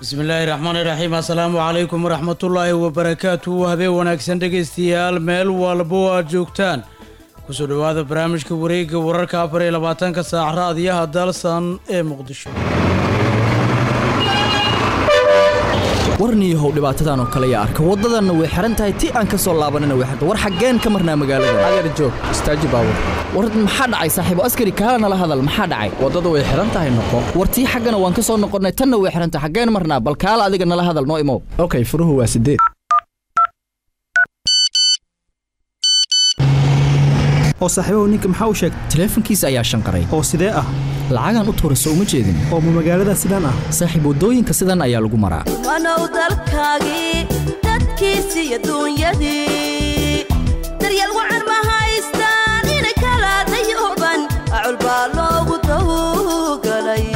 bismillaahi raxmaani raxiim assalaamu calaykum waraxmatullaahi wabarakaatu habeen wanaagsan dhegaystayaal meel walbo aad joogtaan kusoo dhowaada barnaamijka wareegga wararka afar iyo labaatanka saac raadiyaha dalsan ee muqdisho warniyahow dhibaatadan oo kale yaa arka waddadanna way xihan tahay ti aan ka soo laabanina way xirta war xaggeen ka marnaa magaalada adeer joog istaaji baawur war maxaa dhacay saaxiibo askari kaala nala hadal maxaa dhacay waddada way xihan tahay noqo war tii xaggana waan ka soo noqonnay tanna way xihan tahay xaggeen marnaa bal kaala adiga nala hadal noo imow okay furuhu waa sideed oo saaxiibahu ninka maxaa u sheegtay taleefankiisa ayaa shanqaray oo sidee ah lacagaan u tuurayso uma jeedin oo ma magaalada sidaan ah saaxiib waddooyinka sidan ayaa lagu maraa wanow dalkaagii dadkiisii adduunyadii daryeel wacan ma haystaan ina kala dayuban acul baa loogu tawgalay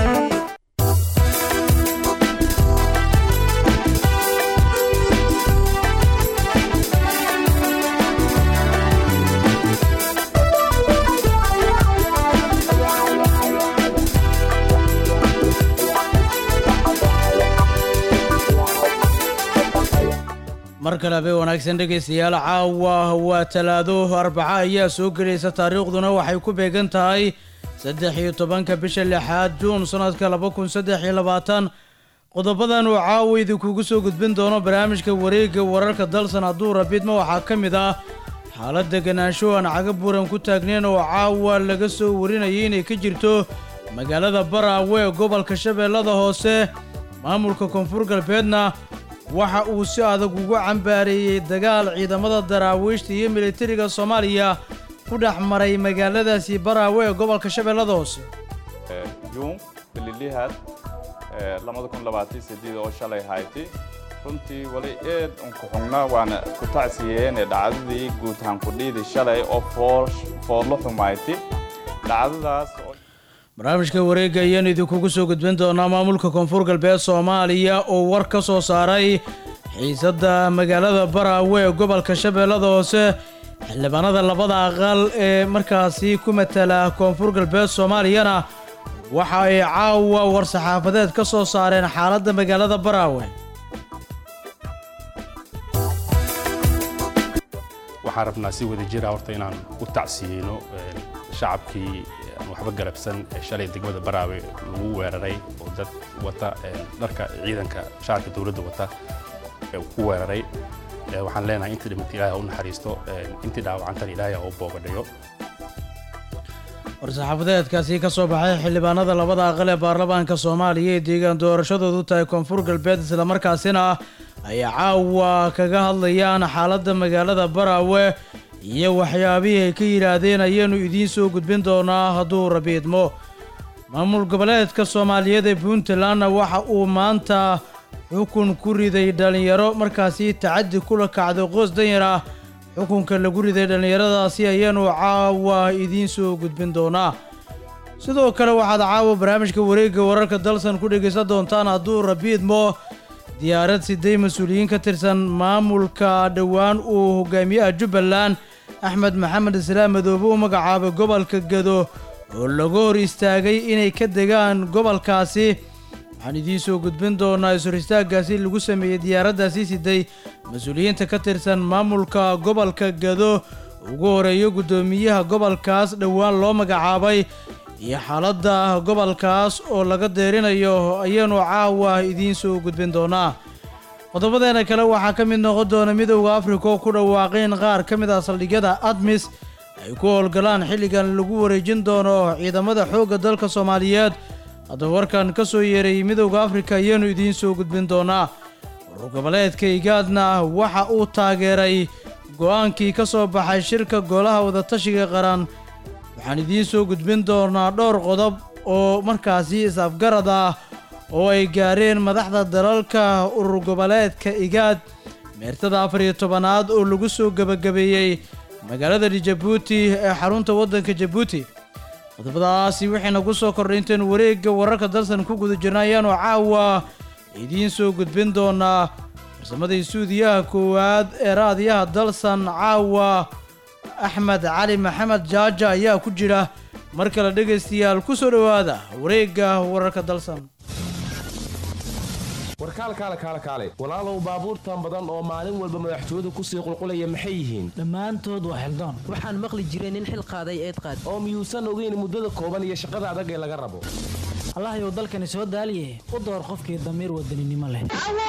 mar kale habeen wanaagsan dhegaystayaal caawa waa talaado arbaca ayaa soo gelaysa taariikhduna waxay ku beegan tahay saddex iyo tobanka bisha lixaad juun sannadka laba kun saddex iyo labaatan qodobadan uu caawa idinkugu soo gudbin doono barnaamijka wareegga wararka dalsan hadduu rabidma waxaa ka mid ah xaalad deganaansho aan caga buuran ku taagnayn oo caawa laga soo warinayay inay ka jirto magaalada baraawe ee gobolka shabeellada hoose maamulka koonfur galbeedna waxa uu si adag ugu cambaareeyey dagaal ciidamada daraawiishta iyo militariga soomaaliya ku dhex maray magaaladaasi baraawe ee gobolka shabeellada hoose juun bililihaad labada kun labaatan sideed oo shalay hayti runtii wali eed unku xugnaa waana ku tacsiyeene dhacdadii guutahaan kudhiidi shalay oo foodlo xumayti dhacdadaas barnaamijka wareegga ayaanu idinkugu soo gudbin doonaa maamulka koonfur galbeed soomaaliya oo war ka soo saaray xiisadda magaalada baraawe ee gobolka shabeellada hoose xildhibaanada labada aqal ee markaasi ku matala koonfur galbeed soomaaliyana waxa ay caawa war-saxaafadeed ka soo saareen xaaladda magaalada baraawe waxaan rabnaa si wada jira horta inaan u tacsiyeyno shacabkii waxba galabsan ee shalay degmada baraawe lagu weeraray oo dad wata dharka ciidanka shacabka dowladda wata ku weeraray waxaan leenahay intii dhimata ilaahay ha u naxariisto intii dhaawacantana ilaahay ha u boogadhayo war-saxaafadeedkaasi ka soo baxay xildhibaanada labada aqal ee baarlamaanka soomaaliya ee deegaan doorashadoodu tahay koonfur galbeed islamarkaasina ay caawa kaga hadlayaan xaaladda magaalada baraawe iyo waxyaabihii ay ka yidhaahdeen ayaanu idiin soo gudbin doonaa hadduu rabiidmo maamul goboleedka soomaaliyeed ee puntlandna waxa uu maanta xukun ku riday dhallinyaro markaasi tacaddi kula kacday qoos danyar ah xukunka lagu riday dhallinyaradaasi ayaanu caawa idiin soo gudbin doonaa sidoo kale waxaad caawa barnaamijka wareegga wararka dalsan ku dhegaysan doontaan hadduu rabiidmo diyaarad siday mas-uuliyiin ka tirsan maamulka dhowaan uu hogaamiyaha jubbaland axmed maxamed islaam madoobe u magacaabay gobolka gado oo laga hor istaagay inay ka degaan gobolkaasi waxaan idiin soo gudbin doonaa is-hor istaaggaasi lagu sameeyey diyaaraddaasi siday mas-uuliyiinta ka tirsan maamulka gobolka gado ugu horeeyo guddoomiyaha gobolkaas dhowaan loo magacaabay iyo xaaladda gobolkaas oo laga deerinayo ayaanu caawa idiin soo gudbin doonaa qodobadeena kale waxaa ka mid noqon doona midowda afrika oo ku dhawaaqeen qaar ka mid ah saldhigyada admis ay ku howlgalaan xilligan lagu wareejin doono ciidamada xoogga dalka soomaaliyeed haddaba warkan ka soo yeeray midowda afrika ayaanu idiin soo gudbin doonaa urur goboleedka igaadna waxa uu taageeray go'aankii ka soo baxay shirka golaha wadatashiga qaran waxaan idiin soo gudbin doonaa dhowr qodob oo markaasi is-afgarad ah oo ay gaareen madaxda dalalka urur goboleedka igaad meertada afar iyo tobanaad oo lagu soo gebagabeeyey magaalada jabuuti ee xarunta waddanka jabuuti qodobadaasi waxayna ku soo kordhay intaenu wareegga wararka dalsan ku guda jirna ayaanu caawa idiin soo gudbin doonaa farsamadii suudiyaha koowaad ee raadiyaha dalsan caawa axmed cali maxamed jaaja ayaa ku jira mar kale dhegaystayaal ku soo dhowaada wareegga wararka dalsan war kaal kaale kaale kaale walaalow baabuurtan badan oo maalin walba madaxtooyadu kusii qulqulaya maxay yihiin dhammaantood waa xildoon waxaan maqli jiray nin xil qaaday eed qaad oo miyuusan ogeyn muddada kooban iyo shaqada adag ee laga rabo allahayow dalkani soo daaliye u door qofkii damiir wadaninimo leh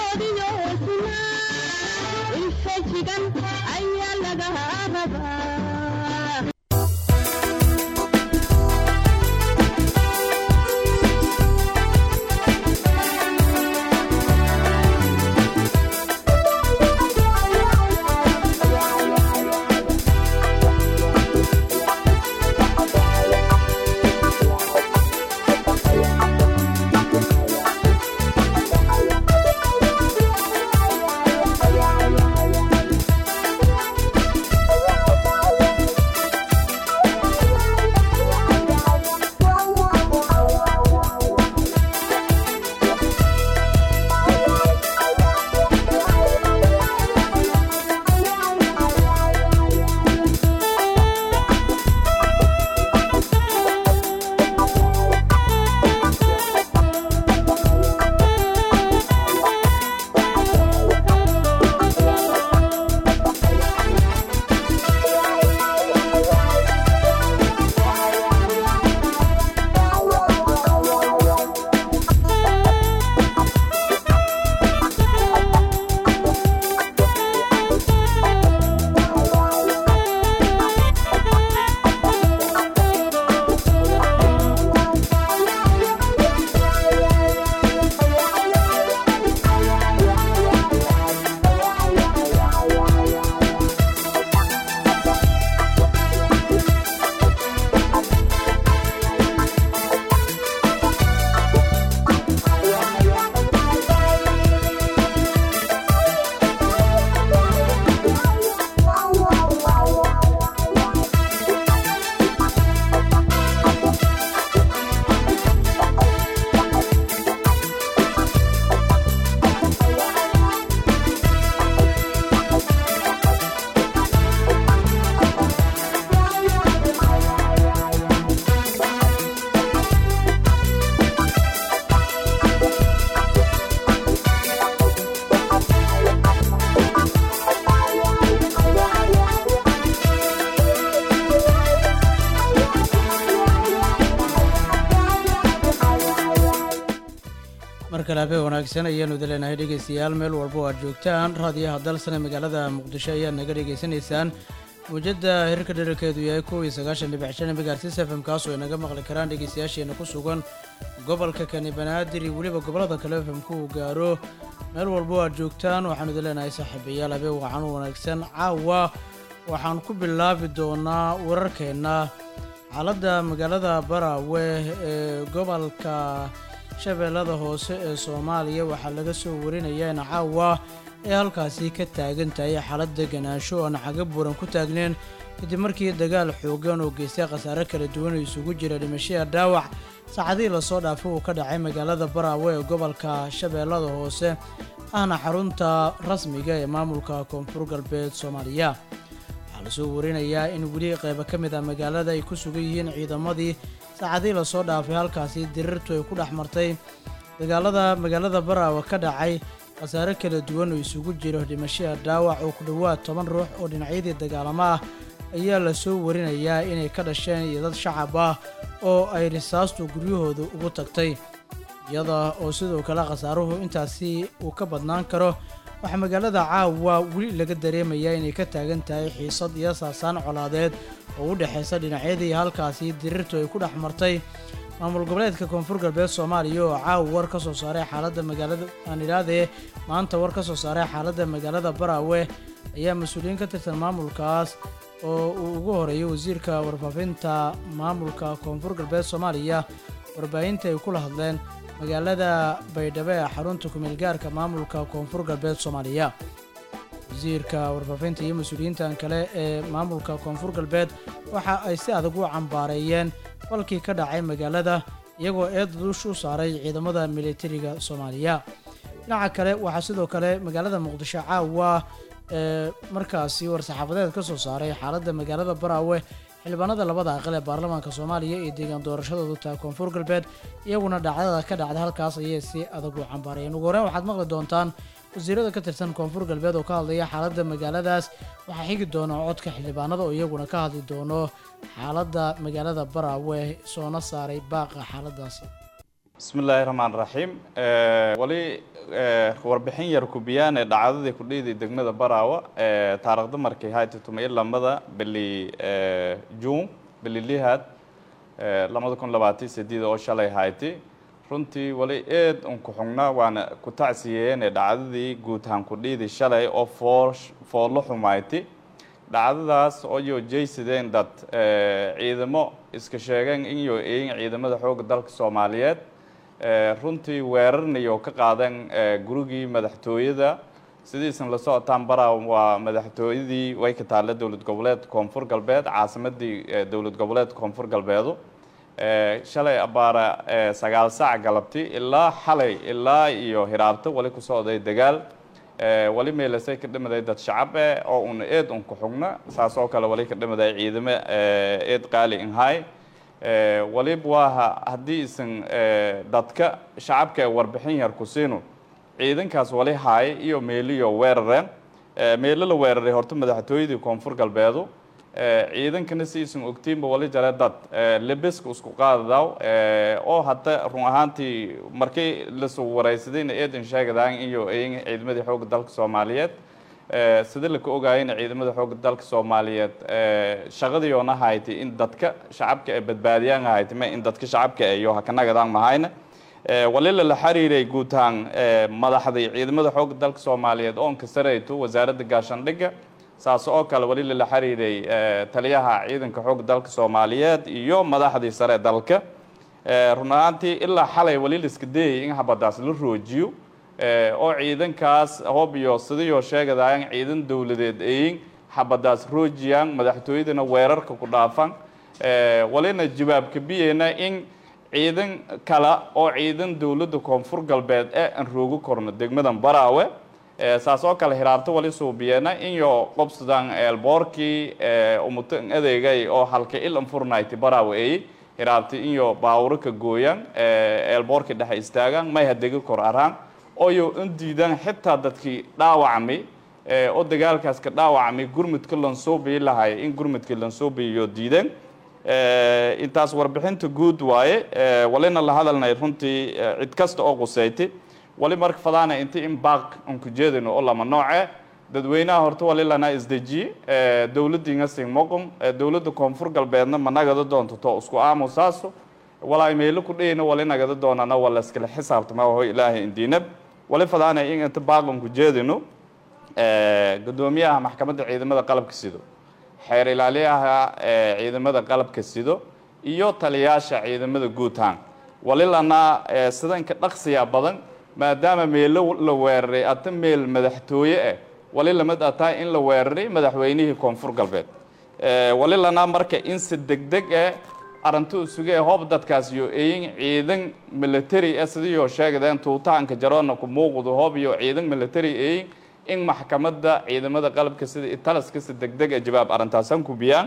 mar kale habeen wanaagsan ayaanu idileenahay dhegeystayaal meel walba oo aad joogtaan raadiyaha dalsane magaalada muqdisho ayaad naga dhegeysanaysaan mawjadda hirarka dherarkeedu yahay kow iyo sagaashan dhibic shan megaartis fm kaasoo ay naga maqli karaan dhegeystayaasheena ku sugan gobolka kani banaadir iyo weliba gobollada kale fmku uu gaaro meel walba oo aad joogtaan waxaanu idin leenahay saaxiibayaal habeen wacan u wanaagsan caawa waxaan ku bilaabi doonaa wararkeenna xaaladda magaalada baraawe ee gobolka shabeellada hoose ee soomaaliya waxaa laga soo warinayaa in caawa ay halkaasi ka taagan tahay xaalad deganaansho oon caga buuran ku taagneen kadib markii dagaal xoogan oo geystay khasaare kala duwan oo isugu jira dhimashada dhaawac saacadihii lasoo dhaafay uu ka dhacay magaalada baraawe ee gobolka shabeellada hoose ahna xarunta rasmiga ee maamulka koonfur galbeed soomaaliya waxaa lasoo warinayaa in weli qaybo ka mid ah magaalada ay ku sugan yihiin ciidamadii saacadihii lasoo dhaafay halkaasi dirirtu ay ku dhex martay dagaalada magaalada baraawe ka dhacay khasaare kala duwan oo isugu jiro dhimashada dhaawac oo ku dhowaad toban ruux oo dhinacyadii dagaalamo ah ayaa lasoo warinayaa inay ka dhasheen iyo dad shacab ah oo ay risaastu guryahooda ugu tagtay iyada oo sidoo kale khasaaruhu intaasi uu ka badnaan karo waxaa magaalada caawa weli laga dareemayaa inay ka taagan tahay xiisad iyo saasaan colaadeed oo u dhexaysa dhinacyadii halkaasi dirirtu ay ku dhex martay maamul goboleedka koonfur galbeed soomaaliya oo caawa war ka soo saaray xaaladda magaalada aanidhaadee maanta war ka soo saaray xaaladda magaalada baraawe ayaa mas-uuliyiin ka tirsan maamulkaas oo uu ugu horeeyay wasiirka warfaafinta maamulka koonfur galbeed soomaaliya warbaahinta ay kula hadleen magaalada baydhabo ee xarunta kumeelgaarka maamulka koonfur galbeed soomaaliya wasiirka warfaafinta iyo mas-uuliyiintan kale ee maamulka koonfur galbeed waxa ay si adag u cambaareeyeen falkii ka dhacay magaalada iyagoo eed duush u saaray ciidamada militariga soomaaliya dhinaca kale waxaa sidoo kale magaalada muqdisho caawa ee markaasi war-saxaafadeed ka soo saaray xaaladda magaalada baraawe xildhibaanada labada aqal ee baarlamaanka soomaaliya iyo deegaan doorashadoodu tahay koonfur galbeed iyaguna dhacdada ka dhacda halkaas ayay si adag u cambaarayeen ugu horreyn waxaad maqli doontaan wasiirada ka tirsan koonfur galbeed oo ka hadlaya xaaladda magaaladaas waxaa xigi doona codka xildhibaanada oo iyaguna ka hadli doono xaaladda magaalada baraawe soona saaray baaqa xaaladaasi bismillaahi raxmaan raxiim wali warbixin yar kubiyaan ee dhacdadii ku dhiiday degmada baraawa taariikhda markay hayti tumay lamada bili juun bili lihaad lamada kun labaatan sideed oo shalay hayti runtii wali eed un ku xugnaa waana ku tacsiyeen ee dhacdadii guud ahaan ku dhiiday shalay oo foosh foollo xumayti dhacdadaas oo yo jaysadeen dad ciidamo iska sheegeen in yo eeyin ciidamada xoogga dalka soomaaliyeed runtii weerarnayo ka qaadeen gurigii madaxtooyada sidiisan la socotaan baraa waa madaxtooyadii way ka taalla dowlad goboleed koonfur galbeed caasimadii dowlad goboleed koonfur galbeedu shalay abaara sagaal saac galabti ilaa xalay ilaa iyo hiraabto wali ku socday dagaal wali meelasay ka dhimaday dad shacab eh oo una eed un ku xugna saas oo kale wali ka dhimaday ciidamo eed qaali inhay waliba waaha haddii isan dadka shacabka warbixin yar ku siino ciidankaas wali haay iyo meeliyo weerareen meelo la weeraray horta madaxtooyadii koonfur galbeedu ciidankana si isan ogtiinba wali jare dad lebeska isku qaadadaw oo hadda run ahaantii markii lasoo waraysadayna eedan sheegadaan iyo eyin ciidamadii xoogga dalka soomaaliyeed sida laka ogaayana ciidamada xoogga dalka soomaaliyeed shaqadiyoona haytay in dadka shacabka ay badbaadiyaan haytay ma in dadka shacabka iyo hakanagadaan mahayna walila la xiriiray guud ahaan madaxdii ciidamada xoogga dalka soomaaliyeed oon ka sarayto wasaaradda gaashaandhigga saas oo kale wali lala xiriiray taliyaha ciidanka xoogga dalka soomaaliyeed iyo madaxdii sare dalka run ahaantii ilaa xalay wali la iska dayay in habadaas la roojiyo oo ciidankaas hoob iyo sidayoo sheegadaayan ciidan dowladeed eyin xabadaas roojiyaan madaxtooyadana weerarka ku dhaafan walina jawaabka biyeyna in ciidan kale oo ciidan dowladda koonfur galbeed ee aan roogi korno degmadan baraawe saas oo kale hiraabto wali suubiyeena inyo qobsadaan eelboorkii umutan adeegay oo halka ilan furnayti baraawe eey hiraabti inyo baawuro ka gooyaan eelboorkii dhexe istaagaan may hadegi kor araan oyo in diidaan xitaa dadkii dhaawacmay oo dagaalkaas ka dhaawacmay gurmudka lansoobiyi lahay in gurmudkii lansoobiyiyo diideen intaas warbixinta guud waaye walina la hadalnay runtii cid kasta oo quseyti wali marka fadaana inti in baaq aan ku jeedino oo lama nooce dadweynaha horta wali lana isdejiye dowladdiinga singmoqom dowladda koonfur galbeedna ma nagada doonto to isku aamusaaso walaa meelo ku dhayna wali nagada doonana wala iskala xisaabtama waho ilaahay indiinab wali fadaana in inta baaq aan ku jeedino gudoomiyaha maxkamadda ciidamada qalabka sido xeer ilaaliyaha ciidamada qalabka sido iyo taliyaasha ciidamada guutaan wali lana sidanka dhaqsiya badan maadaama meelo la weeraray ata meel madaxtooye ah wali lamid ataa in la weeraray madaxweynihii koonfur galbeed wali lana marka in si degdeg ah arrintu isuge hoob dadkaas iyo eeyin ciidan military ah sidiyoo sheegadeen tuutahanka jaroona ku muuqdo hoob iyo ciidan military eeyin in maxkamadda ciidamada qalabka sida italiska si degdeg ah jawaab arrintaasan ku biyaan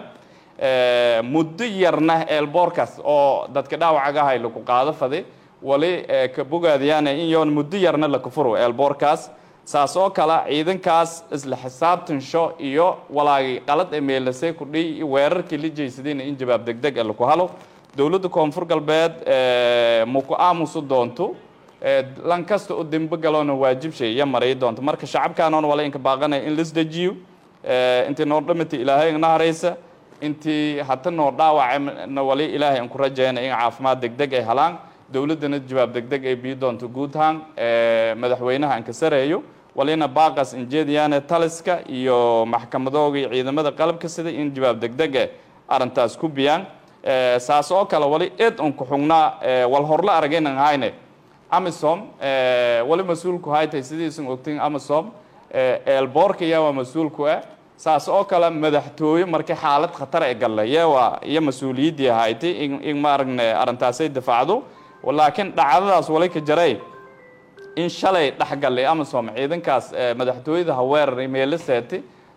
muddo yarna eelboorkaas oo dadka dhaawacagahay lagu qaado faday wali ka bogaadiyaan in yoon muddo yarna la kufuro eelboorkaas saas oo kale ciidankaas isla xisaabtansho iyo walaagi qalad ee meelasay ku dhiy weerarkii la jeysadayna in jawaab degdeg ah laku halo dowladda koonfur galbeed ma ku aamusu doonto lan kasta oo dembe galoona waajibshay iyo maray doonto marka shacabkaanoon wala inka baaqanaya in laisdejiyo intii noo dhamata ilaahay na haraysa intii hata noo dhaawacana wali ilaahay aan ku rajayna in caafimaad degdeg ay helaan dowladdana jawaab degdeg ay bii doonto guud ahaan madaxweynaha aan ka sareeyo walina baaqas injeediyaane taliska iyo maxkamadoogii ciidamada qalabka sida in jawaab degdeg eh arrintaas ku biyaan saas oo kale wali eed un ku xugnaa wal horla aragaynan hayne amisom wali mas-uulku haytay sidiisan ogtiin amisom eelboorka yaa waa mas-uulku ah saas oo kale madaxtooye markii xaalad khatar ee galle yeewaa iyo mas-uuliyaddii haytay in in maaragne arrintaasay difaacdo laakiin dhacdadaas wali ka jaray in shalay dhexgallay amisom ciidankaas madaxtooyada ha weeraray meelo seeti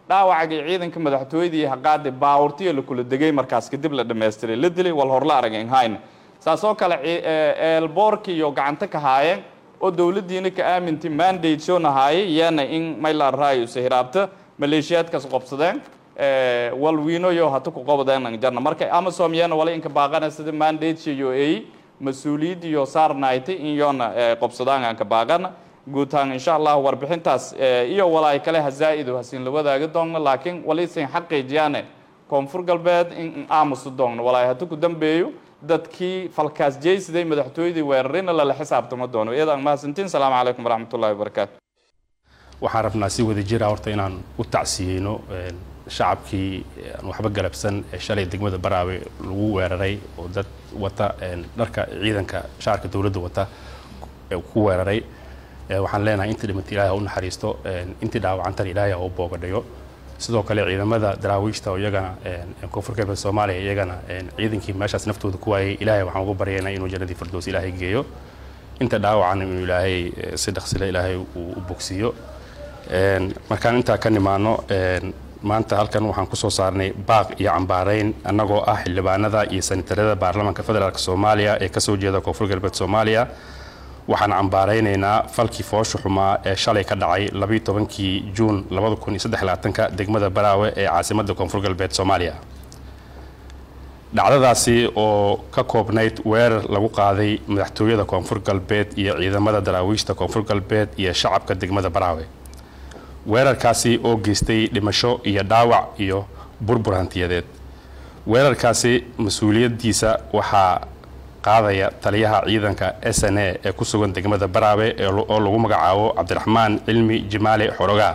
dhaawacagii ciidanka madaxtooyadii haqaadi baawurtiya la kula degay markaas kadib la dhammaystiray la dilay wal horla arageen hayna saasoo kale eelboorki iyo gacanta ka haayeen oo dowladdiina ka aaminti mandate soo nahaaye iyana in maylar raayo sahiraabta maleeshiyaadkaas qobsadeen walwiinoyo hata ku qobadeen jarna marka amasom yana wala inka baaqana sida mandate iyo ay mas-uuliyad iyo saarnaaytay in yoona qobsadaan aan ka baaqana guutaan insha allah warbixintaas iyo walaay kale hazaa'idu hasiin la wadaagi doonno laakiin waliisin xaqiijiyaane koonfur galbeed in aamusu doonno walaay hata ku dambeeyo dadkii falkaas jeysiday madaxtooyadii weerarina lala xisaabtama doono iyadaan mahadsantiin salaamu calaykum waraxmatullahi wabarakaatu waxaan rabnaa si wada jira horta inaan u tacsiyeyno shacabkii aan waxba galabsan ee shalay degmada baraawe lagu weeraray oo dad wata dharka ciidanka shaarka dowladda wata ku weeraray waxaan leenahay intii dhimata ilaahay ha u naxariisto intii dhaawacantan ilaahay ha u boogadhayo sidoo kale ciidamada daraawiishta oo iyagana koonfur galbeed soomaaliya iyagana ciidankii meeshaas naftooda ku waayay ilaahay waxaan ugu baryaynaa inuu jannadii firdows ilaahay geeyo inta dhaawacan inuu ilaahay si dhaqsile ilaahay uu u bogsiiyo markaan intaa ka nimaano maanta halkan waxaan kusoo saarnay baaq iyo cambaarayn annagoo ah xildhibaanada iyo sanitarada baarlamaanka federaalk soomaaliya ee kasoo jeeda koonfur galbeed soomaaliya waxaan cambaaraynaynaa falkii foosha xumaa ee shalay ka dhacay labayo tobankii juun labada kun iyo saddex labaatanka degmada baraawe ee caasimadda koonfur galbeed soomaaliya dhacdadaasi oo ka koobnayd weerar lagu qaaday madaxtooyada koonfur galbeed iyo ciidamada daraawiishta koonfur galbeed iyo shacabka degmada baraawe weerarkaasi oo geystay dhimasho iyo dhaawac iyo burbur hantiyadeed weerarkaasi mas-uuliyaddiisa waxaa qaadaya taliyaha ciidanka s n a ee ku sugan degmada baraawe oo lagu magacaabo cabdiraxmaan cilmi jimaale xorogaa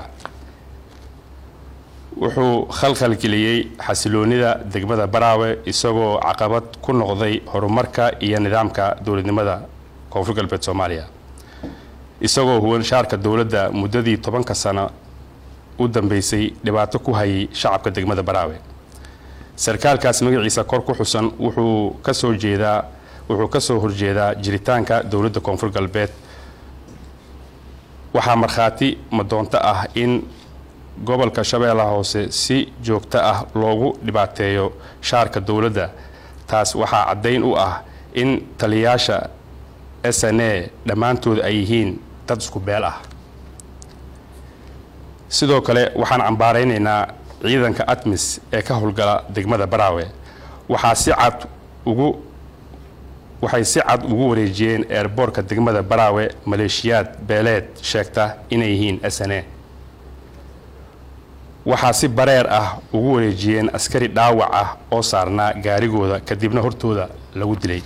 wuxuu khalkhalgeliyey xasiloonida degmada baraawe isagoo caqabad ku noqday horumarka iyo nidaamka dowladnimada koonfur galbeed soomaaliya isagoo huwan shaarka dowladda muddadii tobanka sano u dambeysay dhibaato ku hayay shacabka degmada baraawe sarkaalkaas magaciisa kor ku xusan wuxuu kasoo jeedaa wuxuu ka soo horjeedaa jiritaanka dowladda koonfur galbeed waxaa markhaati madoonto ah in gobolka shabeellaha hoose si joogto ah loogu dhibaateeyo shaarka dowladda taas waxaa caddayn u ah in taliyayaasha s n a dhammaantood ay yihiin dad isku beel ah sidoo kale waxaan cambaaraynaynaa ciidanka atmis ee ka howlgala degmada baraawe waxaa si cad ugu waxay si cad ugu wareejiyeen eerboorka degmada baraawe maleeshiyaad beeleed sheegta inay yihiin s n a waxaa si bareer ah ugu wareejiyeen askari dhaawac ah oo saarnaa gaarigooda kadibna hortooda lagu dilay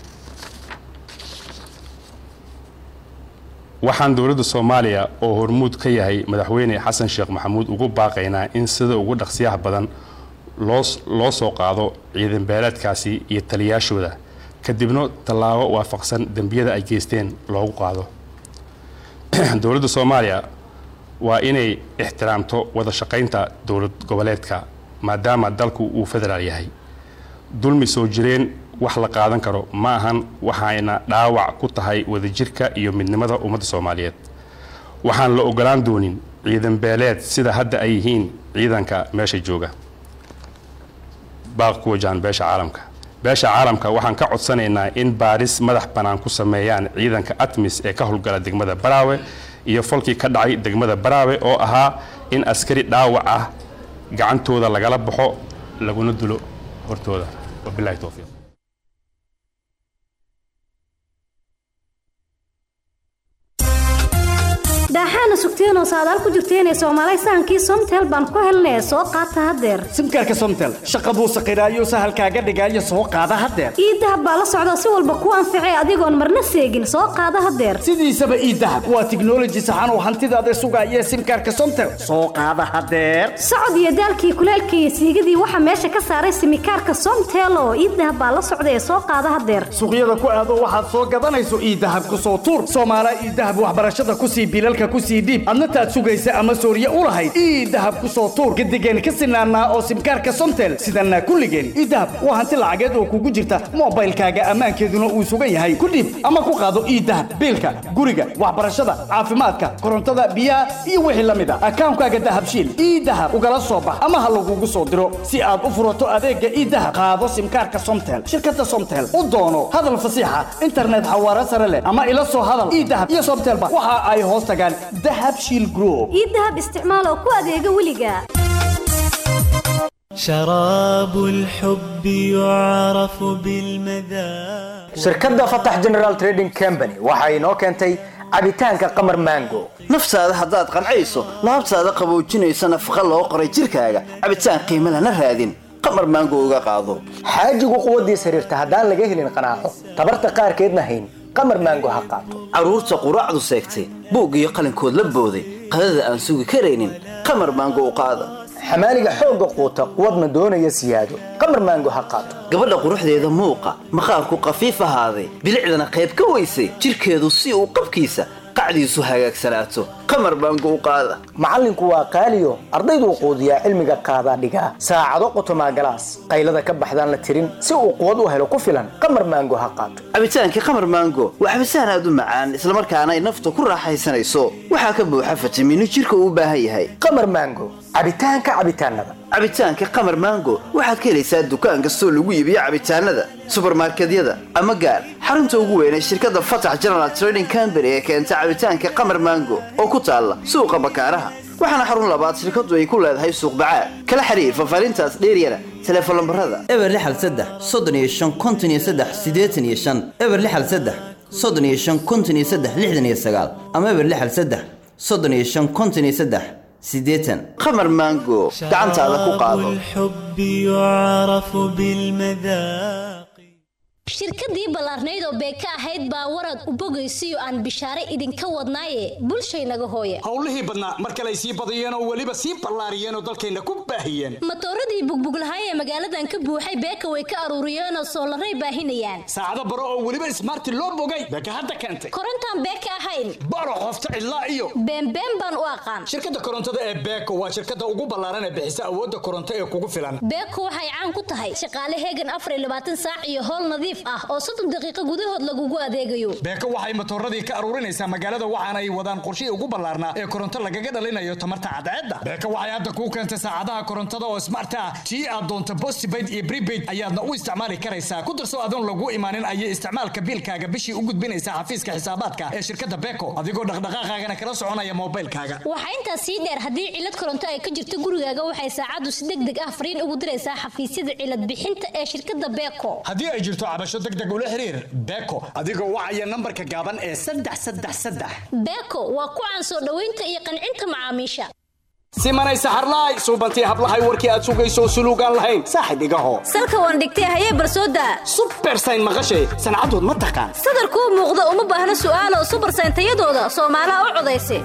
waxaan dowladda soomaaliya oo hormuud ka yahay madaxweyne xasan sheekh maxamuud ugu baaqaynaa in sida ugu dhaqsiyaha badan loo soo qaado ciidan beeleedkaasi iyo taliyaashooda kadibna tallaabo waafaqsan dembiyada ay geysteen loogu qaado dowladda soomaaliya waa inay ixtiraamto wada shaqaynta dowlad goboleedka maadaama dalku uu federaal yahay dulmi soo jireen wax la qaadan karo ma ahan waxayna dhaawac ku tahay wadajirka iyo midnimada ummadda soomaaliyeed waxaan la ogolaan doonin ciidan beeleed sida hadda ay yihiin ciidanka meesha jooga baaq ku wajahan beesha caalamka beesha caalamka waxaan ka codsanaynaa in baaris madax bannaan ku sameeyaan ciidanka atmis ee ka howlgala degmada baraawe iyo falkii ka dhacay degmada baraawe oo ahaa in askari dhaawac ah gacantooda lagala baxo laguna dulo hortooda wabilahi towfiiq daaxaana sugteenoo saadaal ku jirteenee soomaalay sahankii somtel baan ku helnee soo qaata haddeer simkaarka somtel shaqa buu saqiraayo sahalkaaga dhigaayo soo qaada haddeer iidahab baa la socda si walba ku anficay adigoon marna seegin soo qaada haddeer sidiisaba iidahab waa tiknoloji saxan oo hantidaada sugaaya simkaarka somtel soo qaada haddeer socod iyo daalkii kuleelka iyo siigadii waxaa meesha ka saaray simikaarka somtel oo iidahab baa la socda ee soo qaada haddeer suuqyada ku aado waxaad soo gadanayso iidahab ku soo tuur soomaala iidahab waxbarashada kusii bilalka kusii sii dhiib adna taad sugaysa ama sooriye u lahayd ii dahab ku soo tuur gadigeen ka sinaanaa oo simkaarka somtel sidana kulligeen ii dahab waa hanti lacageed oo kugu jirta moobaylkaaga ammaankeeduna uu sugan yahay ku dhiib ama ku qaado ii dahab biilka guriga waxbarashada caafimaadka korontada biyaha iyo wixii la mid a akaankaaga dahabshiil ii dahab ugala soo bax ama ha lagugu soo diro si aad u furato adeega ii dahab qaado simkaarka somtel shirkada somtel u doono hadal fasiixa internet xawaare sare leh ama ila soo hadal ii dahab iyo somtelba waxa ay hoos tagaan dahab shiil group ii dahab isticmaal oo ku adeega weliga شراب الحب يعرف بالمذاق shirkadda fatax general trading company waxa inoo keentay cabitaanka qamar mango naftaada haddaad qancayso laabtaada qaboojinaysa nafaqa loo qoray jirkaaga cabitaan qiimo lana raadin qamar maango uga qaado xaajigu quwaddiis xiriirta haddaan laga helin qanaaco tabarta qaarkeedna hayn qamar mango ha qaato carruurta quraacdu seegtay buug iyo qalinkood la booday qadada aan sugi karaynin qamar maango u qaada xamaaliga xoogga quuta quwadna doonaya siyaado qamar mango ha qaato gabadha quruxdeeda muuqa maqaarku qafiif ahaaday bilicdana qayb ka weysay jirkeedu si uu qabkiisa qacdiisu hagaagsanaato qamar baango u qaada macallinku waa qaaliyo ardayduu quudiyaa cilmiga qaadaa dhigaa saacado qotomaa galaas qaylada ka baxdaan la tirin si uu quwad u helo ku filan qamar maango ha qaato cabitaankii qamar maango waa cabitaan aad u macaan islamarkaana ay nafta ku raaxaysanayso waxaa ka buuxa fitamiino jirka uu u baahan yahay qamar maango cabitaanka cabitaanada cabitaanka qamar maango waxaad ka helaysaa dukaan kastoo lagu iibiyo cabitaanada subarmarkedyada ama gaar xarunta ugu weyn ee shirkadda fatax general trading company ee keenta cabitaanka qamar maango oo ku taalla suuqa bakaaraha waxaana xarun labaad shirkadu ay ku leedahay suuq bacaad kala xiriir fafaarintaas dheeryana teleefon lambarada eber lixal saddex soddon iyo shan konton iyo saddex siddeetan iyo shan eber lixal saddex soddon iyo shan konton iyo saddex lixdan iyo sagaal ama eber lixal saddex soddon iyo shan konton iyo saddex siddeetan qamar maango gacantaada ku qaado الحب يعرف بالمذاق shirkadii ballaarnayd oo beeka ahayd baa warad u bogaysiyo aan bishaare idinka wadnaaye bulshaynaga hooya howlihii badnaa mar kale ay sii badiyeen oo weliba sii ballaariyeen oo dalkayna ku baahiyeen matooradii bugbuglahay ee magaaladan ka buuxay beeka way ka aruuriyeen oo soolaray baahinayaan saacado baro oo weliba ismaarti loo bogay beeka hadda keentay korontaan beeka ahayn baro qofta cidlaa iyo beenbeen baan u aqaan shirkadda korontada ee beeko waa shirkadda ugu ballaaran ee bixisa awoodda koronto ee kugu filan beeko waxay caan ku tahay shaqaale heegan afar iyo labaatan saac iyo howl nadiif ah oo soddon daqiiqo gudahood lagugu adeegayo beeko waxay matooradii ka aruurinaysaa magaalada waxaana ay wadaan qorshihii ugu ballaarnaa ee koronto lagaga dhalinayo tamarta cadceedda beeko waxay hadda kuu keentay saacadaha korontada oo smart ah tii aad doonto postpaid iyo prepaid ayaadna u isticmaali karaysaa ku darso adoon lagu imaanin ayay isticmaalka biilkaaga bishii u gudbinaysaa xafiiska xisaabaadka ee shirkadda beeko adigoo dhaqdhaqaaqaagana kala soconaya moobaylkaaga waxaa intaas sii dheer haddii cilad koronto ay ka jirto gurigaaga waxay saacaddu si deg deg ah fariin ugu diraysaa xafiisyada cilad bixinta ee shirkadda beeko haddii ay jirto cabasho deg deg ula xiriir beeko adigoo wacaya nambarka gaaban ee saddex saddex saddex beeko waa ku caan soo dhoweynta iyo qancinta macaamiisha simanay saxarlaay suubantii hablahay warkii aad sugayso suluugaan lahayn saaxib igaho salka waan dhigtay hayee barsooda subersayn maqashay sancadood ma taqaan sadarkuu muuqda uma baahna su'aalo subersayn tayadooda soomaalaha u codaysa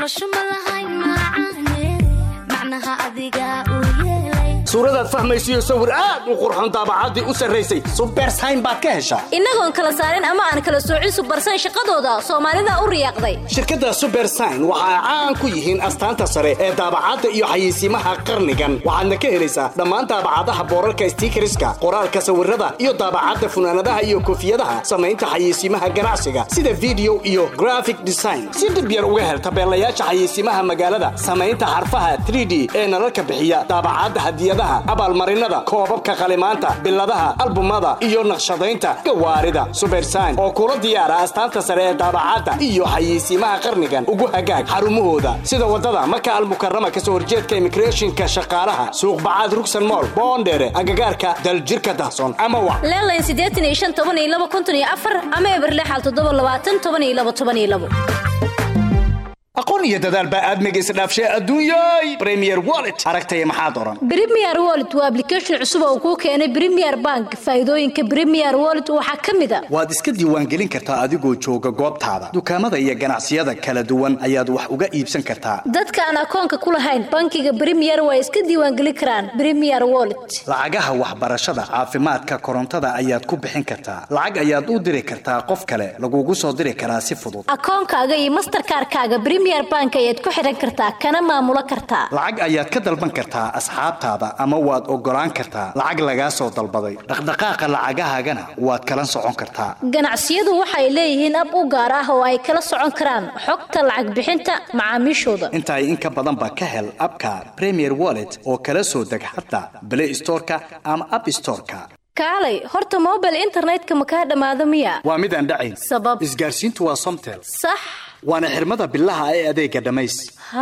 suuradaad fahmaysiyo sawir aad u qurxoon daabacaddii u sarraysay subersayn baad ka heshaa innagoon kala saarin ama aan kala soocin subersayn shaqadooda soomaalida u riyaaqday shirkadda subersayn waxa ay caan ku yihiin astaanta sare ee daabacadda iyo xayeysiimaha qarnigan waxaadna ka helaysaa dhammaan daabacadaha boorarka stiikariska qoraalka sawirada iyo daabacadda funaanadaha iyo koofiyadaha samaynta xayeysiimaha ganacsiga sida video iyo graphic design si dhib yar uga hel tabeelayaasha xayeysiimaha magaalada samaynta xarfaha 3d ee nalalka bixiya daabacadda hadiyadaha abaalmarinada koobabka qalimaanta biladaha albumada iyo naqshadaynta gawaarida subersayn oo kula diyaara astaanta sare ee daabacadda iyo xayeysiimaha qarnigan ugu hagaag xarumahooda sida wadada maka almukarama kasoo horjeedka immigrationka shaqaalaha suuq bacaad rugsan mool boondheere agagaarka daljirka dahson ama wac leelayn siddeetan iyo shan toban iyo laba konton iyo afar ama eberlexal toddoba labaatan toban iyo laba toban iyo labo aqoon iyo dadaal baa aadmiga isdhaafshay adduunyay premier wallet aragtaya maxaad oran Premier Wallet waa application cusub oo kuu keenay Premier Bank. Faa'iidooyinka Premier Wallet waxaa ka mid ah waad iska diiwaangelin kartaa adigoo jooga goobtaada dukaamada iyo ganacsiyada kala duwan ayaad wax uga iibsan kartaa dadka aan akoonka ku lahayn bankiga Premier way iska diiwaangelin karaan Premier Wallet. lacagaha waxbarashada caafimaadka korontada ayaad ku bixin kartaa lacag ayaad u diri kartaa qof kale lagugu soo diri karaa si fudud Akoonkaaga iyo Mastercard-kaaga Premier premier bank ayaad ku xiran kartaa kana maamulo kartaa lacag ayaad ka dalban kartaa asxaabtaada ama waad oggolaan kartaa lacag lagaa soo dalbaday dhaqdhaqaaqa lacagahaagana waad kala socon kartaa ganacsiyadu waxay leeyihiin ab u gaar ah oo ay kala socon karaan xogta lacag bixinta macaamiishooda intaay in ka badanba ka hel abka premier wallet oo kala soo deg xataa play storeka ama app storeka kaalay horta mobile internetka ma kaa dhammaado miya waa mid aan dhacayn sabab isgaarsiintu waa somtel sax waana xirmada bilaha ee adeega dhammays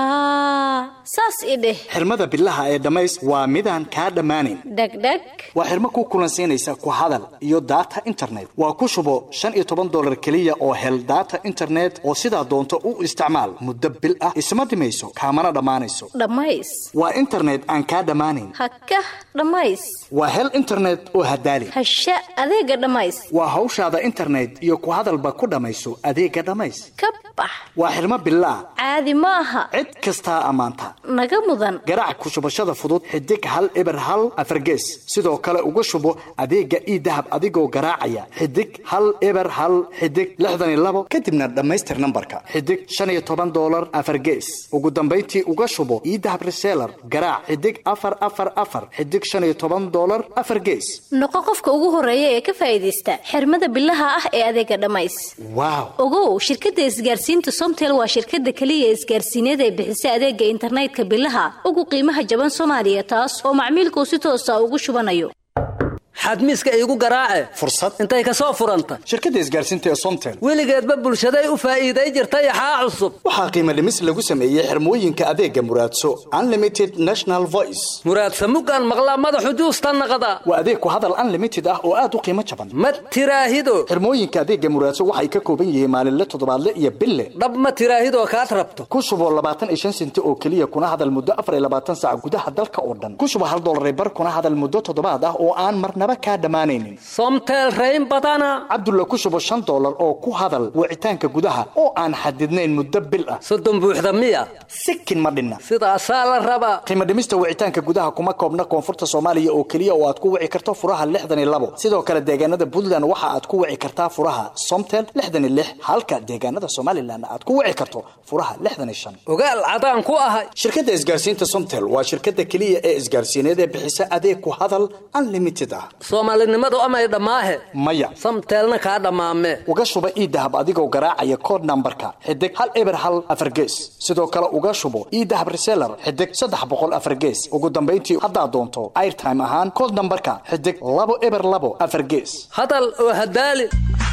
haa saas i dheh xirmada bilaha ee dhammays waa midaan kaa dhammaanayn dhegdheg waa xirmo ku kulansiinaysa ku hadal iyo data internet waa ku shubo shan iyo toban dolar keliya oo hel data internet oo sidaa doonto u isticmaal muddo bil ah isma dhimayso kaamana dhammaanayso dhammays waa internet aan kaa dhammaanayn hakah dhammays waa hel internet oo hadaali hasha adeega dhammays waa hawshaada internet iyo ku hadalba ku dhammayso adeega dhammays ka bax waa xirmo bilaah caadi ma aha cid kastaa ammaanta naga mudan garaac ku shubashada fudud xidig hal eber hal afargees sidoo kale uga shubo adeega ii dahab adigoo garaacaya xidig hal eber hal xidig lixdan iyo labo kadibna dhammaystir nambarka xidig shan iyo toban dolar afargees ugu dambayntii uga shubo ii dahab reseller garaac xidig afar afar afar xidig shan iyo toban dolar afar gees noqo qofka ugu horeeya ee ka faa'iidaysta xirmada bilaha ah ee adeega dhammays waaw ogow shirkadda isgaarsiinta somtel waa shirkadda keliya isgaarsiineed ee bixisa adeega internetka bilaha ugu qiimaha jaban soomaaliya taas oo macmiilkuu si toosa ugu shubanayo xadmiiska iigu garaace fursad intay ka soo furanta shirkadda isgaarsiinta ee somtel weligeedba bulshaday u faa'iiday jirtay axaa cusub waxaa qiimo dhimis lagu sameeyey xirmooyinka adeega muraadso unlimited national voice muraadsa muggaan maqlaa madaxu juusta naqda waa adeeg ku hadal unlimited ah oo aad u qiimo jaban ma tiraahido xirmooyinka adeega muraadso waxay ka kooban yihiin maalinle toddobaadle iyo bille dhab ma tiraahidoo kaad rabto ku shubo labaatan iyo shan senti oo keliya kuna hadal muddo afar iyo labaatan saac gudaha dalka oo dhan ku shubo hal dollar bar kuna hadal muddo toddobaad ah oo aan marnaba kaa dhammaanaynin somtel rayn badana cabdulla ku shubo shan dollar oo ku hadal wicitaanka gudaha oo aan xadidnayn muddo bil ah soddon buuxda miya sikin ma dhinna sidaasaa la rabaa qiimo dhimista wicitaanka gudaha kuma koobna koonfurta soomaaliya oo keliya oo aad ku wici karto furaha lixdan iyo labo sidoo kale deegaanada puntland waxa aad ku wici kartaa furaha somtel lixdan iyo lix halka deegaanada somalilan aad ku wici karto furaha lixdan iyo shan ogaal cadaan ku ahay shirkadda isgaarsiinta somtel waa shirkadda keliya ee isgaarsiineed ee bixisa adeeg ku hadal unlimited ah soomaalinimadu amay dhammaahe maya samteelna kaa dhammaame uga shuba ii dahab adigoo garaacaya kood nambarka xidig hal eber hal afargees sidoo kale uga shubo ii dahab reseller xidig saddex boqol afargees ugu dambayntii haddaad doonto airtime ahaan kood nambarka xidig labo eber labo afargees hadal oo hadaali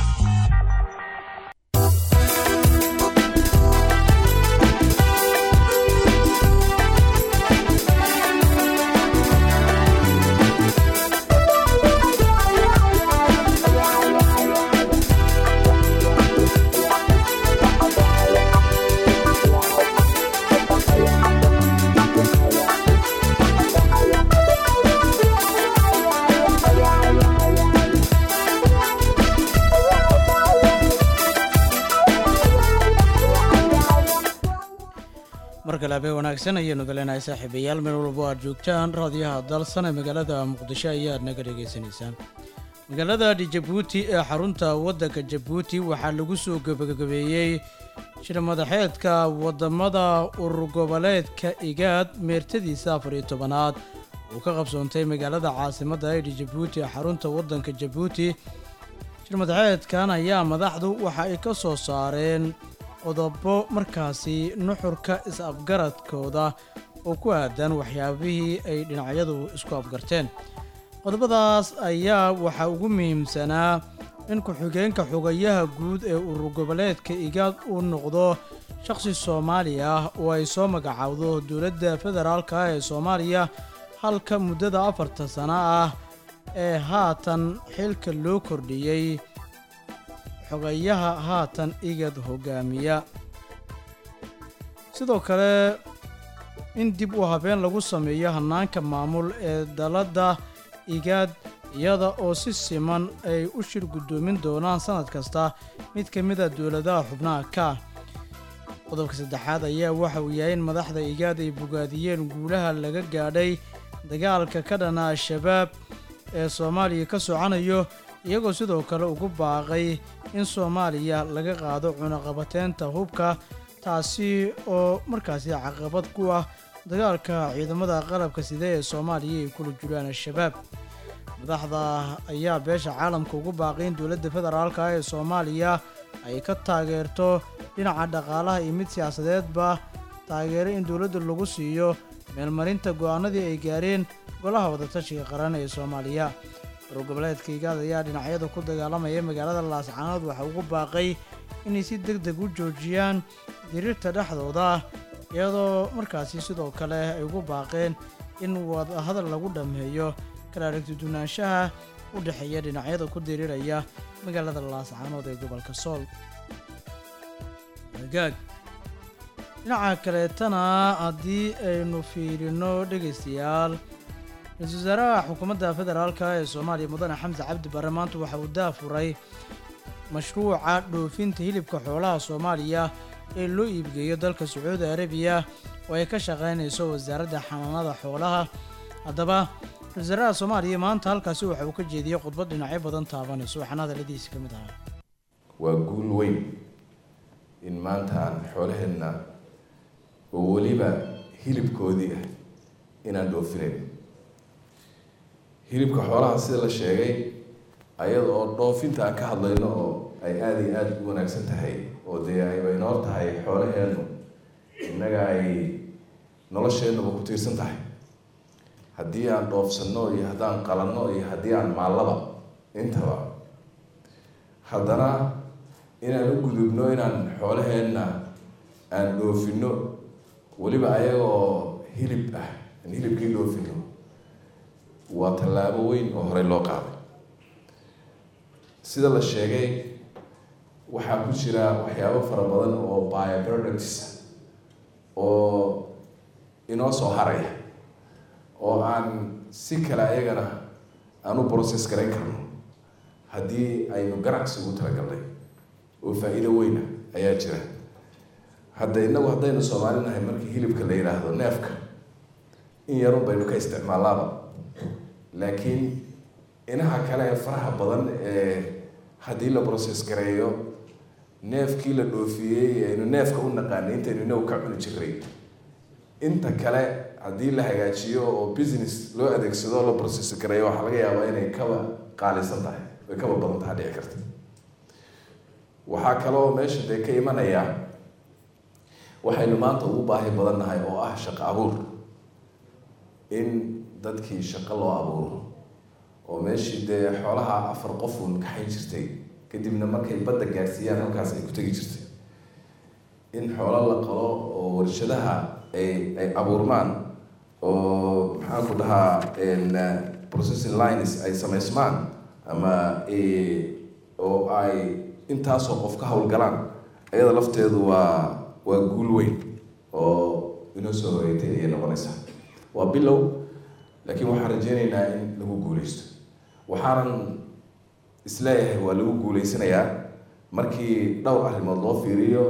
mar kale habeen wanaagsan ayaanu galeenahay saaxiibayaal meel walbo aad joogtaan raadiyaha dalsan ee magaalada muqdisho ayaad naga dhegaysanaysaan magaalada jabuuti ee xarunta waddanka jabuuti waxaa lagu soo gebagabeeyey shir madaxeedka wadamada urur goboleedka igaad meertadiisa afar iyo tobanaad uu ka qabsoontay magaalada caasimadda aydhi jabuuti ee xarunta waddanka jabuuti shir madaxeedkan ayaa madaxdu waxa ay ka soo saareen qodobo markaasi nuxurka is-afgaradkooda oo ku aadan waxyaabihii ay dhinacyadu isku afgarteen qodobadaas ayaa waxaa ugu muhiimsanaa in ku-xigeenka xogayaha guud ee urur goboleedka igaad uu noqdo shaqsi soomaali ah oo ay soo magacaawdo dowladda federaalka ah ee soomaaliya halka muddada afarta sano ah ee haatan xilka loo kordhiyey xogayaha haatan igad hogaamiya sidoo kale in dib u habeen lagu sameeyo hannaanka maamul ee dalladda igaad iyada oo si siman ay u shir guddoomin doonaan sannad kasta mid ka mid a dowladaha xubnaha ka qodobka saddexaad ayaa waxa uu yahay in madaxda igaad ay bogaadiyeen guulaha laga gaadhay dagaalka ka dhana al-shabaab ee soomaaliya ka socanayo iyagoo sidoo kale ugu baaqay in soomaaliya laga qaado cunaqabateynta hubka taasi oo markaasi caqabad ku ah dagaalka ciidamada qalabka side ee soomaaliya ay kula jiraan al-shabaab madaxda ayaa beesha caalamka ugu baaqay in dowladda federaalka ee soomaaliya ay ka taageerto dhinaca dhaqaalaha iyo mid siyaasadeedba taageero in dowladda lagu siiyo meelmarinta go'aanadii ay gaareen golaha wadatashiga qaran ee soomaaliya wargoboleedka igaad ayaa dhinacyada ku dagaalamaya magaalada laascaanood waxa ugu baaqay inay si deg deg u joojiyaan diriirta dhexdooda iyadoo markaasi sidoo kale ay ugu baaqeen in wadahadal lagu dhammeeyo kala aragtidunaanshaha u dhexeeya dhinacyada ku diriiraya magaalada laascaanood ee gobolka sool hagaag dhinaca kaleetana haddii aynu fiirino dhegaystayaal ra-iisul wasaaraha xukuumadda federaalka ee soomaaliya mudane xamse cabdi barre maanta waxa uu daafuray mashruuca dhoofinta hilibka xoolaha soomaaliya ee loo iibgeeyo dalka sacuudi arabiya oo ay ka shaqaynayso wasaaradda xanaanada xoolaha haddaba ra-isul wasaaraha soomaaliya maanta halkaasi waxa uu ka jeediyey khudbad dhinacyo badan taabanayso waxaana hadalladiisi ka mid ahaa waa guul weyn in maanta aan xoolaheenna oo weliba hilibkoodii ah inaan dhoofinayn hilibka xoolaha sida la sheegay ayada oo dhoofinta aan ka hadlayno oo ay aada iyo aada u wanaagsan tahay oo dee ayba inoor tahay xoolaheennu innaga ay nolosheennuba ku tiirsan tahay haddii aan dhoofsanno iyo haddaan qalanno iyo haddii aan maallaba intaba haddana inaan u gudubno inaan xoolaheenna aan dhoofinno weliba ayagoo hilib ah aan hilibkii dhoofino waa tallaabo weyn oo horey loo qaaday sida la sheegay waxaa ku jira waxyaabo fara badan oo bioproducts oo inoo soo haraya oo aan si kale ayagana aan u process garayn karno haddii aynu ganacsi ugu talagalnay oo faa-iido weyna ayaa jira hadda innagu haddaynu soomaali nahay markii hilibka la yidhaahdo neefka in yarun baynu ka isticmaalaaba laakiin inaha kale ee faraha badan ee haddii la process gareeyo neefkii la dhoofiyey aynu neefka u naqaanay intaynu inagu ka cuni jiray inta kale haddii la hagaajiyo oo business loo adeegsado oo la process gareeyo waxaa laga yaabaa inay kaba qaalisan tahay ay kaba badan tahay dhici karta waxaa kaloo meesha dee ka imanaya waxaynu maanta ugu baahi badan nahay oo ah shaqo abuur in dadkii shaqo loo abuuro oo meeshii dee xoolaha afar qof uun kaxayn jirtay kadibna markay badda gaadhsiiyaan halkaas ay ku tegi jirtay in xoolo la qalo oo warshadaha ay ay abuurmaan oo maxaan ku dhahaa processing lines ay samaysmaan ama oo ay intaasoo qof ka howlgalaan ayada lafteedu waa waa guul weyn oo inoo soo horeeytay ayay noqonaysaa waa bilow laakiin waxaan rajeynaynaa in lagu guuleysto waxaanan isleeyahay waa lagu guuleysanayaa markii dhowr arrimood loo fiiriyo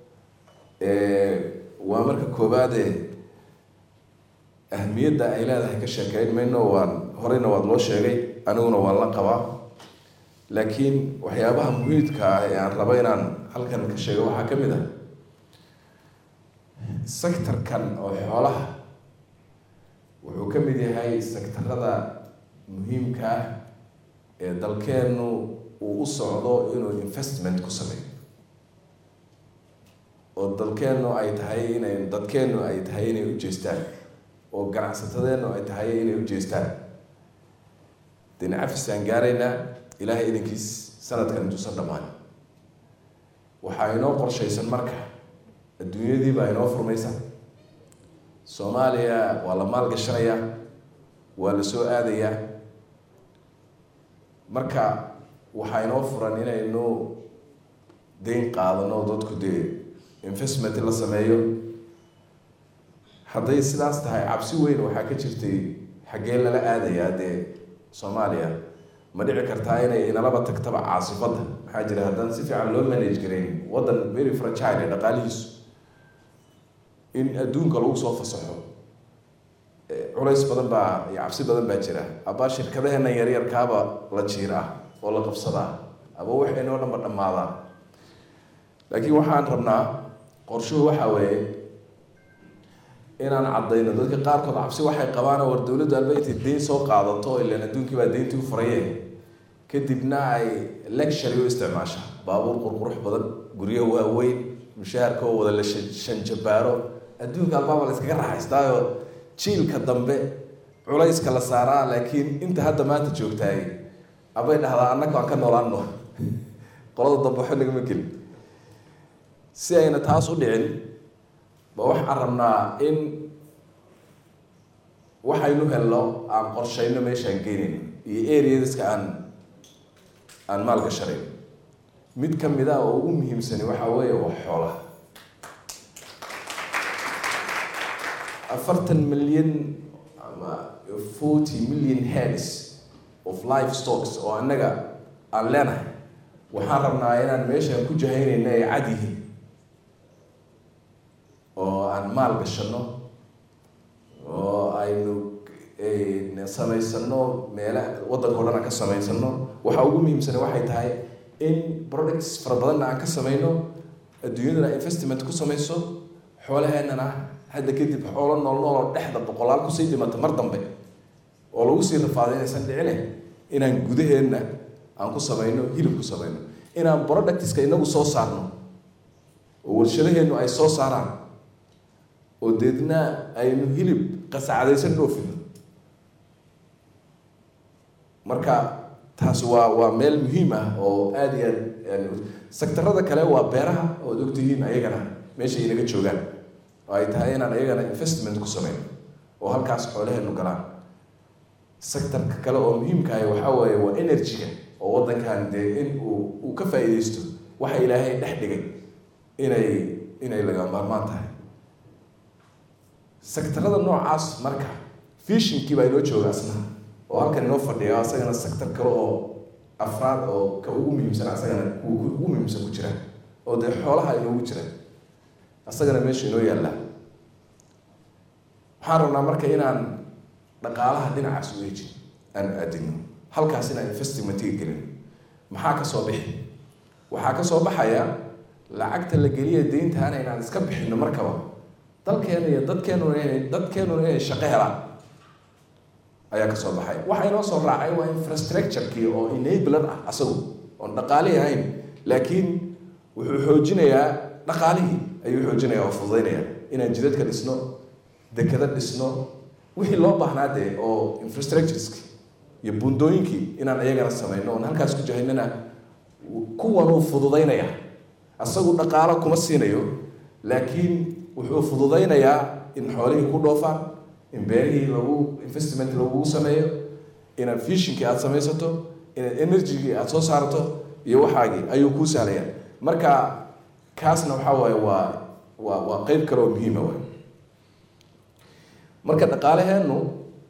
waa marka koowaade ahmiyadda ay leedahay ka sheekeyn mayno waan horeyna waad loo sheegay aniguna waan la qabaa laakiin waxyaabaha muhiidka ah ee aan rabo inaan halkan ka sheego waxaa ka mid ah sectorkan oo xoolaha wuxuu ka mid yahay sectarada muhiimka ah ee dalkeennu uu u socdo inuu investment ku sameeyo oo dalkeennu ay tahay inay dadkeennu ay tahay inay u jeestaan oo ganacsatadeennu ay tahay inay u jeestaan dinacafisaan gaaraynaa ilaahay idankiis sanadkan intuusan dhammaan waxaa inoo qorshaysan marka adduunyadii baa inoo furmaysa soomaaliya waa la maalgashanayaa waa la soo aadayaa marka waxaa inoo furan inaynu deyn qaadano dadku dee investment la sameeyo hadday sidaas tahay cabsi weyn waxaa ka jirtay xaggee lala aadayaa dee soomaaliya ma dhici kartaa inay inalaba tagtaba caasifadda maxaa jira haddaan si fiican loo manage garayn waddan very fragile ee dhaqaalihiisu in adduunka lagu soo fasaxo culays badan baa iyo cabsi badan baa jira aba shirkadaheena yaryarkaaba la jiir ah oo la qabsadaa aba waxaynoo dhanba dhammaadaa laakiin waxaan rabnaa qorshuhu waxaa weeye inaan caddayno dadka qaarkood cabsi waxay qabaan war dowladdu alba intay deyn soo qaadato ilaan adduunkii baa deyntii u furaye kadibna ay lectury u isticmaasha baabuur qurqurux badan guryo waaweyn mushaharka oo wada la shanjabaaro adduunka albaaba la iskaga raaxaystaayo jiilka dambe culayska la saaraa laakiin inta hadda maanta joogtaay abay dhahdaa annaga aan ka noolaano qolada dambe waxba nagama gelin si ayna taas u dhicin ba waxaan rabnaa in waxaynu helno aan qorshayno meeshaan geynayn iyo areadiska aan aan maalgashanayn mid ka mid ah oo ugu muhiimsani waxaa weeye waa xoolaha afartan milyan ama forty million heads of life stocks oo annaga aan leenahay waxaan rabnaa inaan meeshaan ku jahaynayna ay cad yihiin oo aan maal gashano oo aynu samaysano meela waddanka o dhan aan ka samaysano waxa ugu muhiimsana waxay tahay in products fara badanna aan ka samayno adduunyadana investment ku samayso xoolaheennana hadda kadib xoolo nool nool oo dhexda boqolaal kusii dhimata mar dambe oo lagu sii rafaaday inaysan dhicine inaan gudaheenna aan ku samayno hilib ku samayno inaan productska inagu soo saarno oo warshadaheennu ay soo saaraan oo deedna aynu hilib qasacadaysan dhoofino marka taas waa waa meel muhiim ah oo aada iyo aad sektarada kale waa beeraha ood ogtihiin ayagana meesha inaga joogaan oo ay tahay inaan ayagana investment ku sameyno oo halkaas xoolaheenu galaan sectorka kale oo muhiimkahay waxaa weeye waa energy-ga oo waddankan dee in uu uu ka faa'iidaysto waxa ilaahay dhex dhigay inay inay laga maarmaan tahay sektarada noocaas marka fishinkii baa inoo jooga asna oo halkan inoo fadhiya asagana sector kale oo afraad oo ka ugu muhiimsan asagana kuwa ugu muhiimsan ku jira oo dee xoolaha inoogu jira asagana meesha inoo yaalla waxaan rabnaa marka inaan dhaqaalaha dhinacaas u eejin aan aadino halkaas inaan investmentiga gelin maxaa ka soo bixi waxaa ka soo baxaya lacagta la geliya deyntaana inaan iska bixino markaba dalkeena iyo dadkeenuna inay dadkeenuna inay shaqo helaan ayaa kasoo baxay waxa inoo soo raacay waa infrastructure-kii oo enabler ah asagu oon dhaqaalihii ahayn laakiin wuxuu xoojinayaa dhaqaalihii ayuu xoojinaya oo fududaynaya inaan jidadka dhisno dekada dhisno wixii loo baahnaa dee oo infrastructureski iyo buundooyinkii inaan iyagana samayno oon halkaas ku jahaynana kuwanuu fududaynaya asagu dhaqaalo kuma siinayo laakiin wuxuu fududaynayaa in xoolihii ku dhoofaan in beerihii lagu investment lagugu sameeyo inaad fishinkii aada samaysato inaad energygii aada soo saarto iyo waxaagii ayuu kuu sahlaya marka kaasna waxaa waaye waa waa waa qeyb kale oo muhiima waay marka dhaqaalaheennu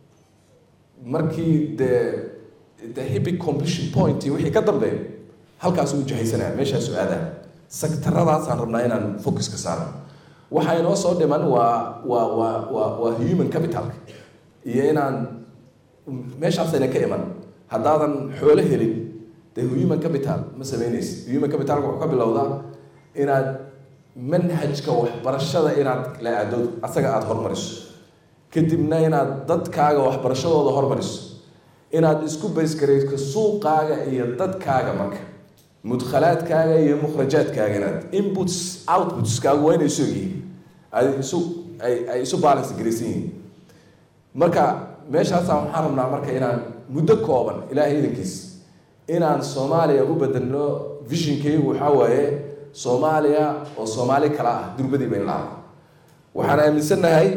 markii dee the hibic completion point iyo wixii ka dambeeyo halkaas uu jahaysanaya meeshaasu aadaa sektaradaasaan rabnaa inaan focus ka saarno waxa inoo soo dhiman waa waa waa waa waa human capital iyo inaan meeshaasayna ka iman haddaadan xoolo helin dee human capital ma sameynaysid human capitalka wuxuu ka bilowdaa inaad manhajka waxbarashada inaad la aado asaga aada hormariso kadibna inaad dadkaaga waxbarashadooda hormariso inaad isku baysgarayso suuqaaga iyo dadkaaga marka mudkhalaadkaaga iyo mukhrajaadkaaga inaad inputs outputskaagu waa inay isu egyihiin ay isu ay ay isu balance garaysan yihiin marka meeshaasaan waxaan rabnaa marka inaan muddo kooban ilaahay idankiis inaan soomaaliya u bedelno visionkaygu waxaa waaye soomaaliya oo soomaali kala ah durbadiiba in la waxaan aaminsannahay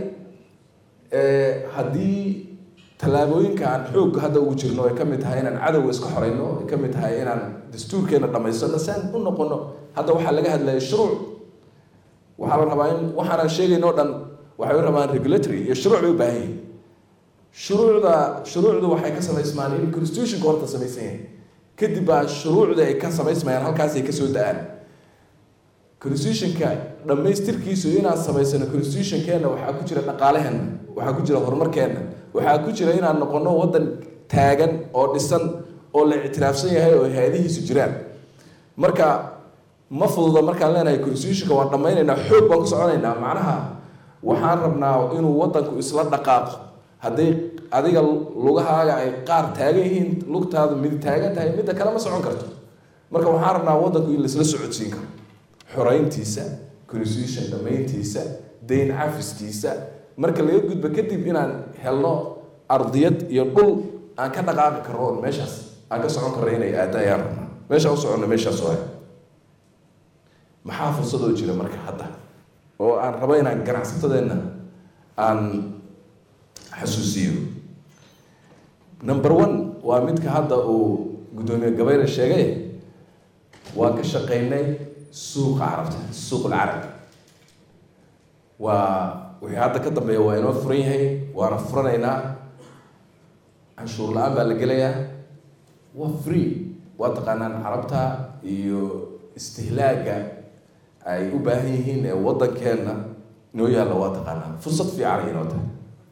haddii tallaabooyinka aan xoog hadda ugu jirno ay ka mid tahay inaan cadowga iska xoreyno ay ka mid tahay inaan dastuurkeena dhamaysano si aan u noqono hadda waxaa laga hadlaya shuruuc waxaa la rabaa in waxaanaan sheegayno o dhan waxay u rabaan regulatory iyo shuruuc bay u baahan yihin shuruucda shuruucdu waxay ka samaysmaan in constitutionka horta samaysan yahay kadib baa shuruucda ay ka samaysmayaan halkaasay kasoo da-aan constitutionka dhammaystirkiisu inaan samaysano constitutionkeena waxaa ku jira dhaqaalaheenna waxaa ku jira horumarkeenna waxaa ku jira inaan noqono waddan taagan oo dhisan oo la ictiraafsan yahay oo hay-adihiisu jiraan marka ma fududa markaan leenahay constitutionka waan dhammaynaynaa xoog baan ku soconaynaa macnaha waxaan rabnaa inuu wadanku isla dhaqaaqo hadday adiga lugahaaga ay qaar taagan yihiin lugtaadu mid taagan tahay midda kale ma socon karto marka waxaan rabnaa wadanku in laisla socodsiin karo xorayntiisa constitution dhammayntiisa dayn cafiskiisa marka laga gudbo kadib inaan helno ardiyad iyo dhul aan ka dhaqaaqi karno oon meeshaas aan ka socon karno inay aada ayaan rabnaa meeshaan u soconno meeshaas waay maxaa fursadoo jira marka hadda oo aan rabo inaan ganacsatadeenna aan xasuusiyo number one waa midka hadda uu guddoomiye gabayre sheegay waa ka shaqaynay suuqa carabta suuq alcarab waa wixii hadda ka dambeeya waa inoo furan yahay waana furanaynaa canshuur la-aan baa la gelayaa waa free waa taqaanaan carabta iyo istihlaaga ay u baahan yihiin ee waddankeenna inoo yaalla waa taqaanaan fursad fiican inoo tahay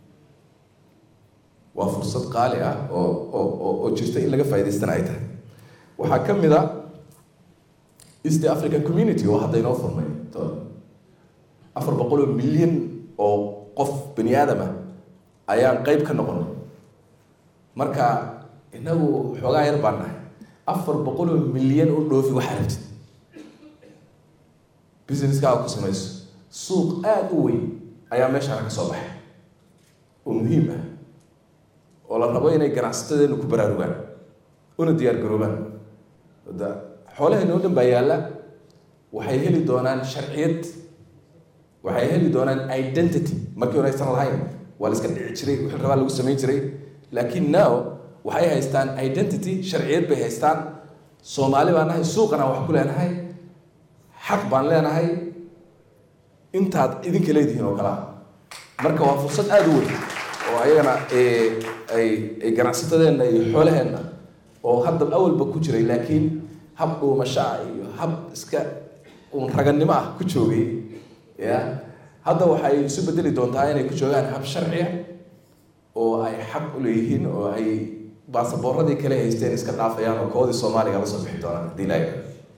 waa fursad qaali ah oo oo oo jirta in laga faa'idaystana ay tahay waxaa ka mid a east african community oo hadda inoo furmay afar boqol oo milyan oo qof bani aadam ah ayaan qeyb ka noqonay marka inagu xoogaa yar baan nahay afar boqol oo milyan u dhoofi waxaa rabtid businesskaaga ku samayso suuq aada u weyn ayaa meeshaana ka soo baxay oo muhiim ah oo la rabo inay ganacsatadeenu ku baraarugaan una diyaar garoobaan da xoolaheena oo dhan baa yaalla waxay heli doonaan sharciyad waxay heli doonaan identity markii hore aysan lahayn waa la iska dhici jiray wixii rabaa lagu samayn jiray laakiin now waxay haystaan identity sharciyad bay haystaan soomaali baan nahay suuqana wax ku leenahay xaq baan leenahay intaad idinka leedihiin oo kalaa marka waa fursad aada u weyn oo ayagana ay ay ganacsatadeenna iyo xoolaheenna oo hadda awalba ku jiray laakiin hab dhuumashaa iyo hab iska uun raganimo ah ku joogay ya hadda waxay isu bedeli doontaa inay ku joogaan hab sharciya oo ay xaq u leeyihiin oo ay baasaboorradii kale haysteen iska dhaafayaan oo koodii soomaaliga la soo bixi doonaan haddii ilaahay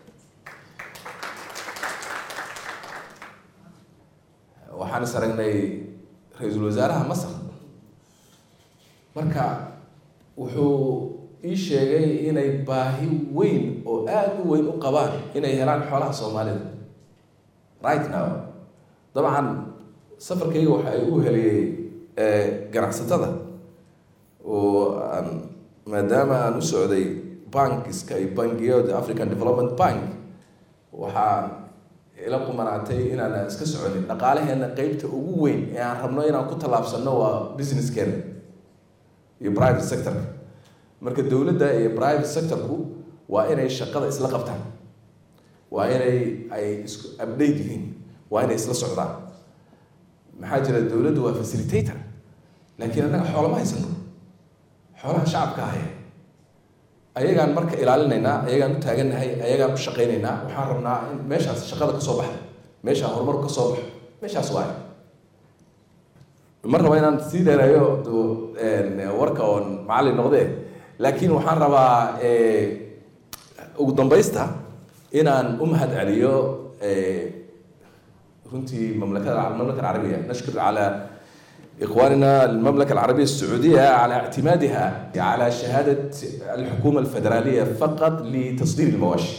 waxaan is aragnay ra-iisul wasaaraha masar marka wuxuu ii sheegay inay baahi weyn oo aada u weyn u qabaan inay helaan xoolaha soomaalida right now dabcan safarkayga waxa ay u heliyey ganacsatada oo aan maadaama aan u socday bankiska iyo bangiyada african development bank waxaa ila qumanaatay inaan iska soconin dhaqaalaheena qeybta ugu weyn ee aan rabno inaan ku tallaabsano waa businesskeena iyo private sectorka marka dowladda iyo private sectorku waa inay shaqada isla qabtaan waa inay ay isku update yihiin waa inay isla socdaan maxaa jira dowladdu waa facilitator laakiin annaga xoolama haysano xoolaha shacabka ahaya ayagaan marka ilaalinaynaa ayagaan u taagannahay ayagaan u shaqaynaynaa waxaan rabnaa in meeshaas shaqada kasoo baxda meeshaa horumarku kasoo baxo meeshaas waay ma raba inaan sii dheereeyo warka oon macallin noqdee laakiin waxaan rabaa ugu dambaysta inaan u mahad celiyo runtii mamlakada المملكة العربية نشكر على إخواننا المملكة العربية السعودية على اعتمادها على شهادة الحكومة الفدرالية فقط لتصدير المواشي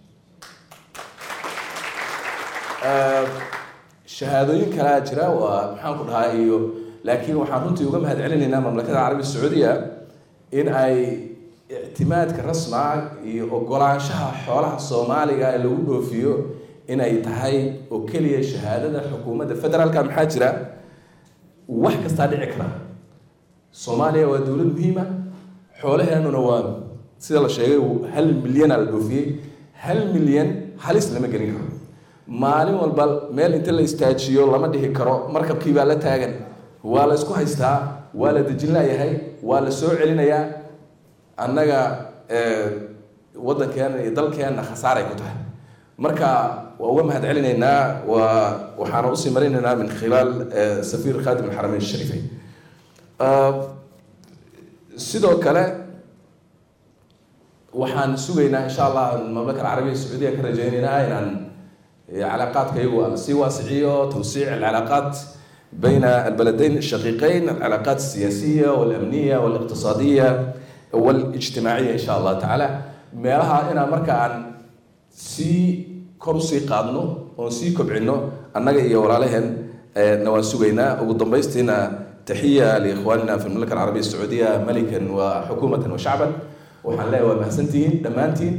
shahaadooyin kalaa jira waa maxaan ku dhahaa iyo laakiin waxaan runtii uga mahad celinaynaa mamlakada carabiya sacuudiya in ay ictimaadka rasmaa iyo ogolaanshaha xoolaha soomaaliga ee lagu dhoofiyo inay tahay oo keliya shahaadada xukuumadda federaalka maxaa jira wax kastaa dhici kara soomaaliya waa dowlad muhiima xoolaheenuna waa sida la sheegay hal milyana la dhoofiyey hal milyan halis lama gelin karo maalin walba meel inta la istaajiyo lama dhihi karo markabkii baa la taagan waa la isku haystaa waa la dejin layahay waa la soo celinayaa annaga waddankeena iyo dalkeenna khasaaray ku tahay marka waa uga mahad celinaynaa waa waxaana usii marinaynaa min khilaal safiir khaadim alxarameyn ashariifeyn sidoo kale waxaan sugaynaa insha allah mamlaka alcarabiya sacuudiya ka rajaynaynaa inaan calaaqaadka iyagu aan sii waasiciyo tawsiic alcalaaqaat بين البلدين الشقيقين العلاقات السياسية والأمنية والاقتصادية والاجتماعية إن شاء الله تعالى meelaha inaan marka aan sii kor usii qaadno oon sii kobcino annaga iyo walaalaheen na waan sugaynaa ugu dambaystiina taxiya liikhwaanina fi المملكة العربية السعودية ملكا وحكومة وشعبا waxaan leeyahay waa mahadsantihiin dhammaantiin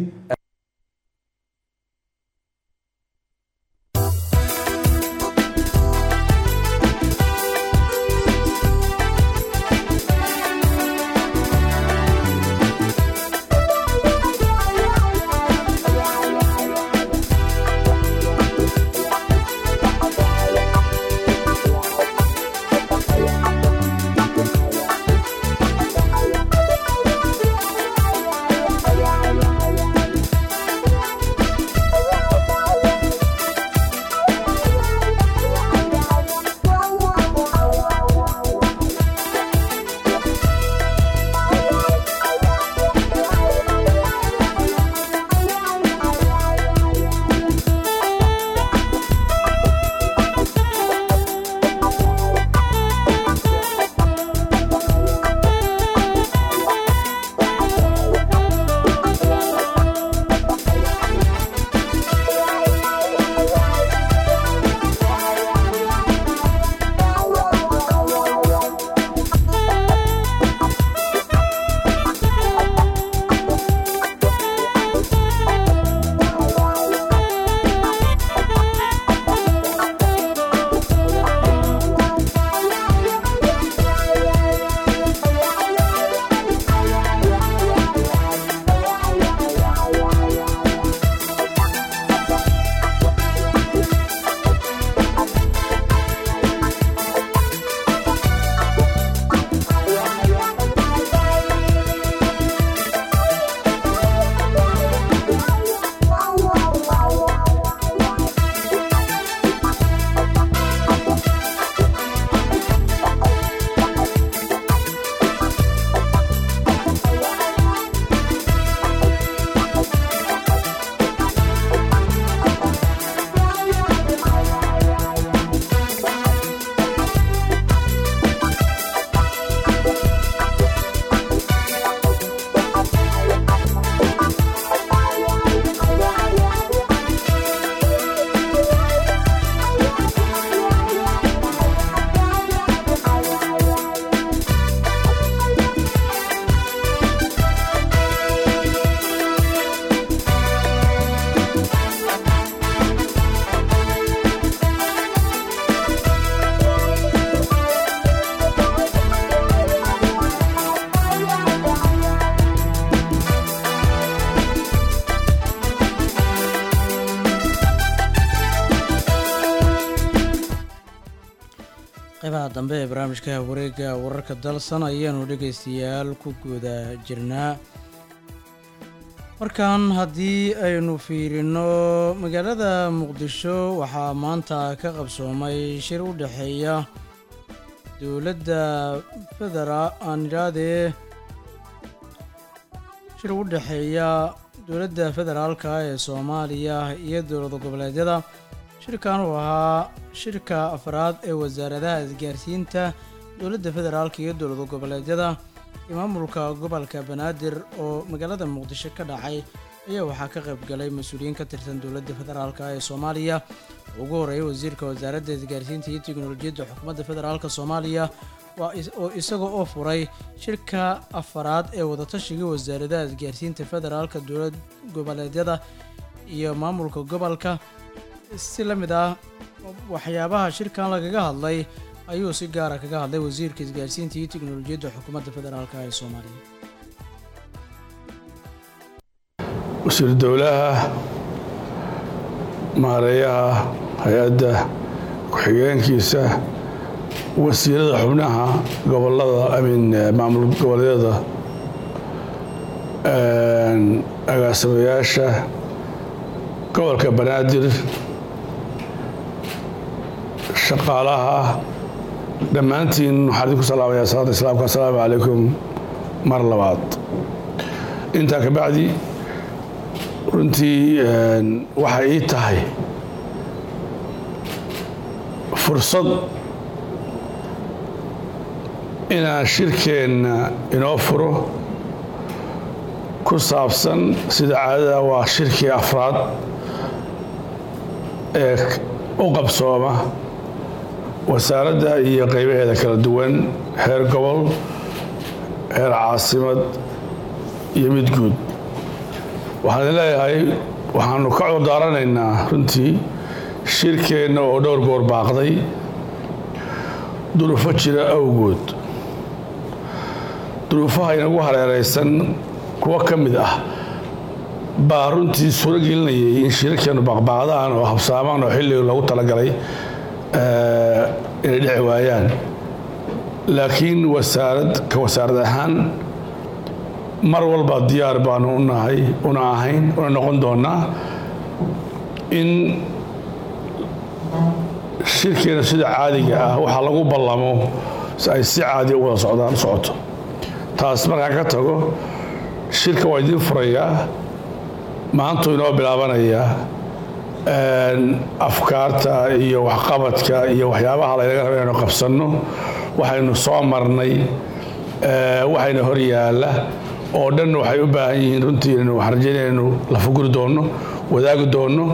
qeybaha dambe ee barnaamijka wareega wararka dalsan ayaanu dhegaystayaal ku guda jirnaa markan haddii aynu fiirino magaalada muqdisho waxaa maanta ka qabsoomay shir u dhexeeya dowladda federa aan idhaahdee shir u dhexeeya dowladda federaalka ee soomaaliya iyo dowlad goboleedyada shirkan uu ahaa shirka afraad ee wasaaradaha isgaarsiinta dowladda federaalka iyo dowlad goboleedyada iyo maamulka gobolka banaadir oo magaalada muqdisho ka dhacay ayaa waxaa ka qayb galay mas-uuliyiin ka tirsan dowladda federaalka ee soomaaliya ugu horeeyay wasiirka wasaaradda isgaarsiinta iyo teknolojiyadda xukuumadda federaalka soomaaliya waa oo isaga oo furay shirka afaraad ee wadatashiga wasaaradaha isgaarsiinta federaalka dowlad goboleedyada iyo maamulka gobolka si la mid ah waxyaabaha shirkan lagaga hadlay ayuu si gaara kaga hadlay wasiirka isgaarsiinta iyo teknolojiyadda xukuumadda federaalka ee soomaaliya wasiir dowlaha maareeyaha hay-adda ku-xigeenkiisa wasiirada xubnaha gobolada amin maamul goboleedyada agaasimayaasha gobolka banaadir shaqaalaha dhammaantiin waxaan idinku salaamayaa salaada islaamka assalaamu calaykum mar labaad intaa ka bacdi runtii waxay ii tahay fursad inaan shirkeenna inoo furo ku saabsan sida caadada waa shirkii afraad ee u qabsooma wasaaradda iyo qaybaheeda kala duwan heer gobol heer caasimad iyo mid guud waxaan leeyahay waxaanu ka cudurdaaranaynaa runtii shirkeenna oo dhowr goor baaqday duruufo jira awgood duruufaha inagu hareeraysan kuwo ka mid ah baa runtii suuro gelinayay in shirarkeenu baaqbaaqdaan oo habsaamaan oo xilliga loogu talagalay inay dhici waayaan laakiin wasaarad ka wasaarad ahaan mar walba diyaar baanu u nahay una ahayn una noqon doonaa in shirkeena sida caadiga ah waxaa lagu ballamo ay si caadiya u wada socdaan u socoto taas markaan ka tago shirka waa idiin furayaa maantuu inoo bilaabanayaa afkaarta iyo waxqabadka iyo waxyaabaha laynaga raba inaynu qabsanno waxaynu soo marnay waxayna hor yaalla oo dhan waxay u baahan yihiin runtii inaynu waxaan rajaynaya inaynu lafaguri doonno wadaagi doonno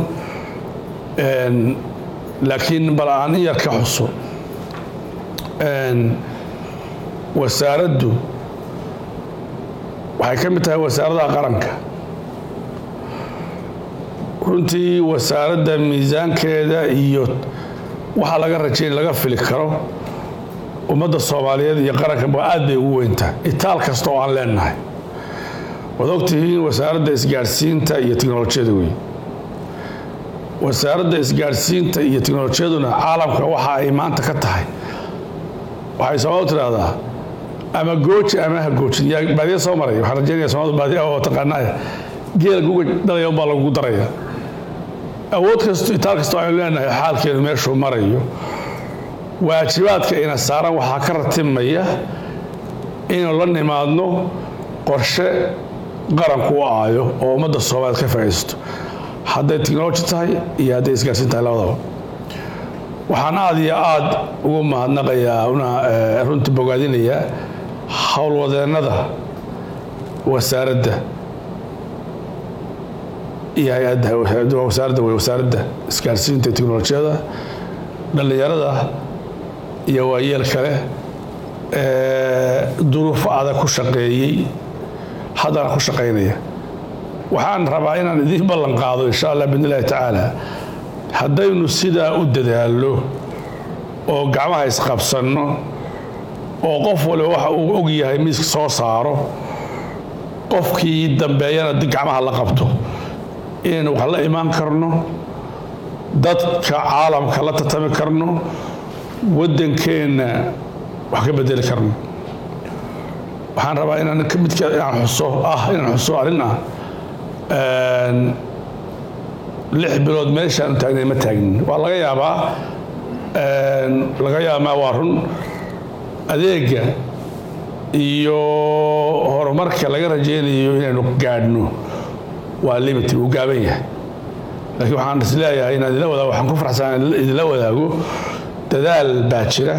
laakiin bal aan in yar ka xuso wasaaraddu waxay ka mid tahay wasaaradaha qaranka runtii wasaaradda miisaankeeda iyo waxaa laga rajayn laga fili karo ummadda soomaaliyeed iyo qaranka aad bay ugu weyntaa itaal kasta oo aan leenahay waad ogtihiin wasaaradda isgaadhsiinta iyo tiknolojiyada wey wasaaradda isgaadhsiinta iyo tiknolojiyaduna caalamka waxa ay maanta ka tahay waxay soomaaldu tidhaahdaa ama gooji ama ha goojin yaa baadiya soo maray waxaan rajaynaya soomaaldu baadiya oo taqaanaa geela guga dhalaya unbaa lagu daraya awood kasto itaal kastoo aynu leenahay xaalkeenu meeshuu marayo waajibaadka ina saaran waxaa ka ratimaya inaynu la nimaadno qorshe qaranku u aayo oo ummadda soomaaliyeed ka faa'iidaysto hadday tiknoloji tahay iyo hadday isgaarsiin tahay labadaba waxaan aad iyo aad ugu mahadnaqayaa una runtii bogaadinayaa howlwadeennada wasaaradda iyo hay-adda wasaaradda wey wasaaradda isgaarsiinta iyo tiknolojiyada dhallinyarada iyo waayeel kale duruufo adag ku shaqeeyey haddana ku shaqaynaya waxaan rabaa inaan idiin ballan qaado insha allah biidn illahi tacaala haddaynu sidaa u dadaallo oo gacmaha isqabsanno oo qof waliba waxa uu og yahay miiska soo saaro qofkii dambeeyana gacmaha la qabto inaynu wax la imaan karno dadka caalamka la tartami karno waddankeenna wax ka bedeli karno waxaan rabaa inaan ka midka inaan xuso ah inaan xuso arrin ah lix bilood meeshaanu taagnay ma taagnin waa laga yaabaa laga yaabaa waa run adeega iyo horumarka laga rajaynayo inaynu gaadhno waa limit uu gaaban yahay laakiin waxaan is leeyahay inaan idila wadaago waxaan ku faraxsan idila wadaago dadaal baa jira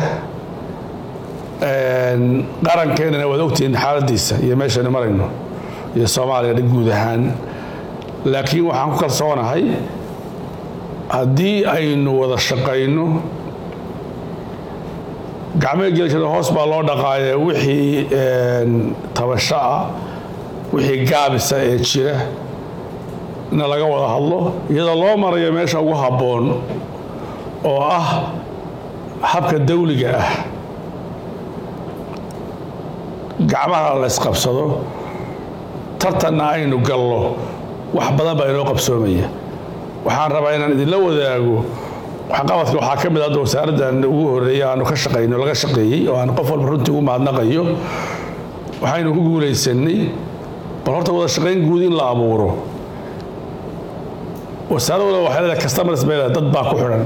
qarankeenana waad ogtihiin xaaladiisa iyo meeshaynu marayno iyo soomaaliya dhan guud ahaan laakiin waxaan ku kalsoonahay haddii aynu wada shaqayno gacmo gelishada hoos baa loo dhaqaaya wixii tabasho ah wixii gaabisa ee jira na laga wada hadlo iyadoo loo marayo meesha ugu habboon oo ah habka dawliga ah gacmaha la ysqabsado tartanna aynu gallo wax badan baa inoo qabsoomaya waxaan rabaa inaan idinla wadaago waxqabadka waxaa ka mid hadda wasaaraddan ugu horreeyay aanu ka shaqayno laga shaqeeyey oo aan qof walba runtii ugu mahadnaqayo waxaynu ku guulaysanay bal horta wada shaqayn guud in la abuuro wasaarad walba waxay leedahay customers bay leedahay dad baa ku xidhan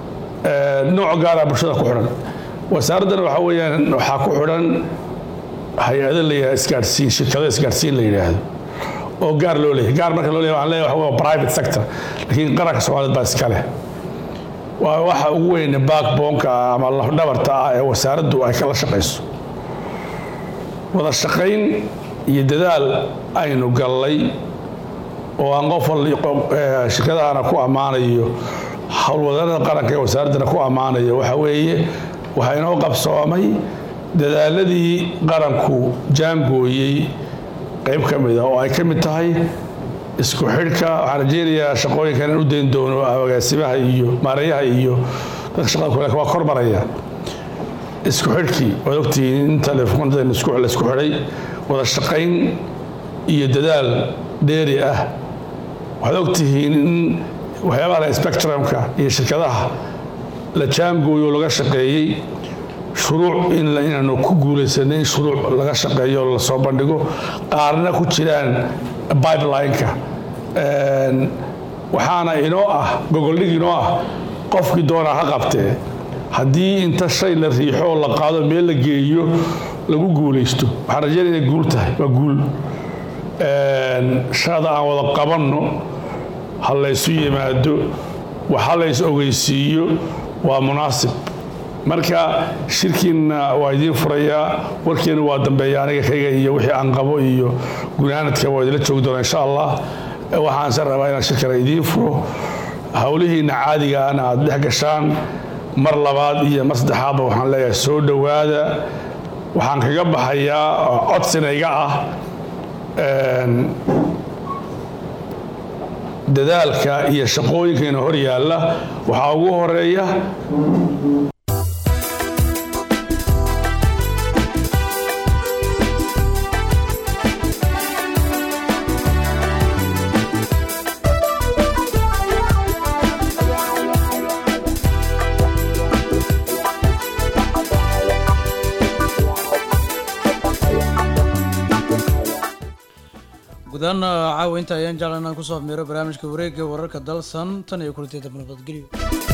nooc gaara bulshada ku xidhan wasaaraddana waxaa weeyaan waxaa ku xidhan hay-ado la yidhahdo isgaadhsiin shirkado isgaadhsiin la yidhaahdo oo gaar loo leeyahay gaar marka loo leeyahay waxaan leeyahay waxa waa private sector laakiin qaranka soomaaliyeed baa iska leh waa waxa ugu weyn backboneka ah ama lafdhabarta ah ee wasaaraddu ay kala shaqayso wada shaqayn iyo dadaal aynu gallay oo aan qof wal eh, shirkadahana ku ammaanayo howlwadanada qaranka ee wasaaraddana ku ammaanayo waxa weeye waxaa inoo qabsoomay dadaaladii qaranku jaangooyey qayb ka mid a oo ay ka mid tahay isku xidhka waxaan rajeynayaa shaqooyinkan in u dayn doono agaasimaha iyo maareeyaha iyo dadka shaqada kule waa kor maraya isku xidhkii waad ogtihiin in telefoonada la isku xidhay wada shaqayn iyo dadaal dheeri ah waxaad ogtihiin in waxyaabaha la spectrumka iyo shirkadaha la jaangooyo oo laga shaqeeyey shuruuc in la- inaanu ku guulaysanay in shuruuc laga shaqeeyo oo lasoo bandhigo qaarna ku jiraan pipeline-ka Een, waxaana inoo ah gogoldhig inoo ah qofkii doonaa ha qabtee haddii inta shay la riixo oo la qaado meel la geeyo lagu guulaysto waxaan rajeynaya inay guul tahay waa guul Een, shaqada aan wada qabanno ha laysu yimaado waxa lays ogeysiiyo waa munaasib marka shirkiinna waa idiin furayaa warkeena waa dambeeya aniga kayga iyo wixii aan qabo iyo gunaanadka waa idila joogi doona insha allah waxaanse rabaa inaan shirkana idiin furo howlihiinna caadiga ana aad dhex gashaan mar labaad iyo mar saddexaadba waxaan leeyahay soo dhowaada waxaan kaga baxayaa oo codsina iga ah een, dadaalka iyo shaqooyinkeena hor yaalla waxaa ugu horeeya gudahaan caawa inta ayaan jeclan inaan kusoo miro barnaamijka wareegga wararka dalsan tan iyo kulanteeda nabadgelyo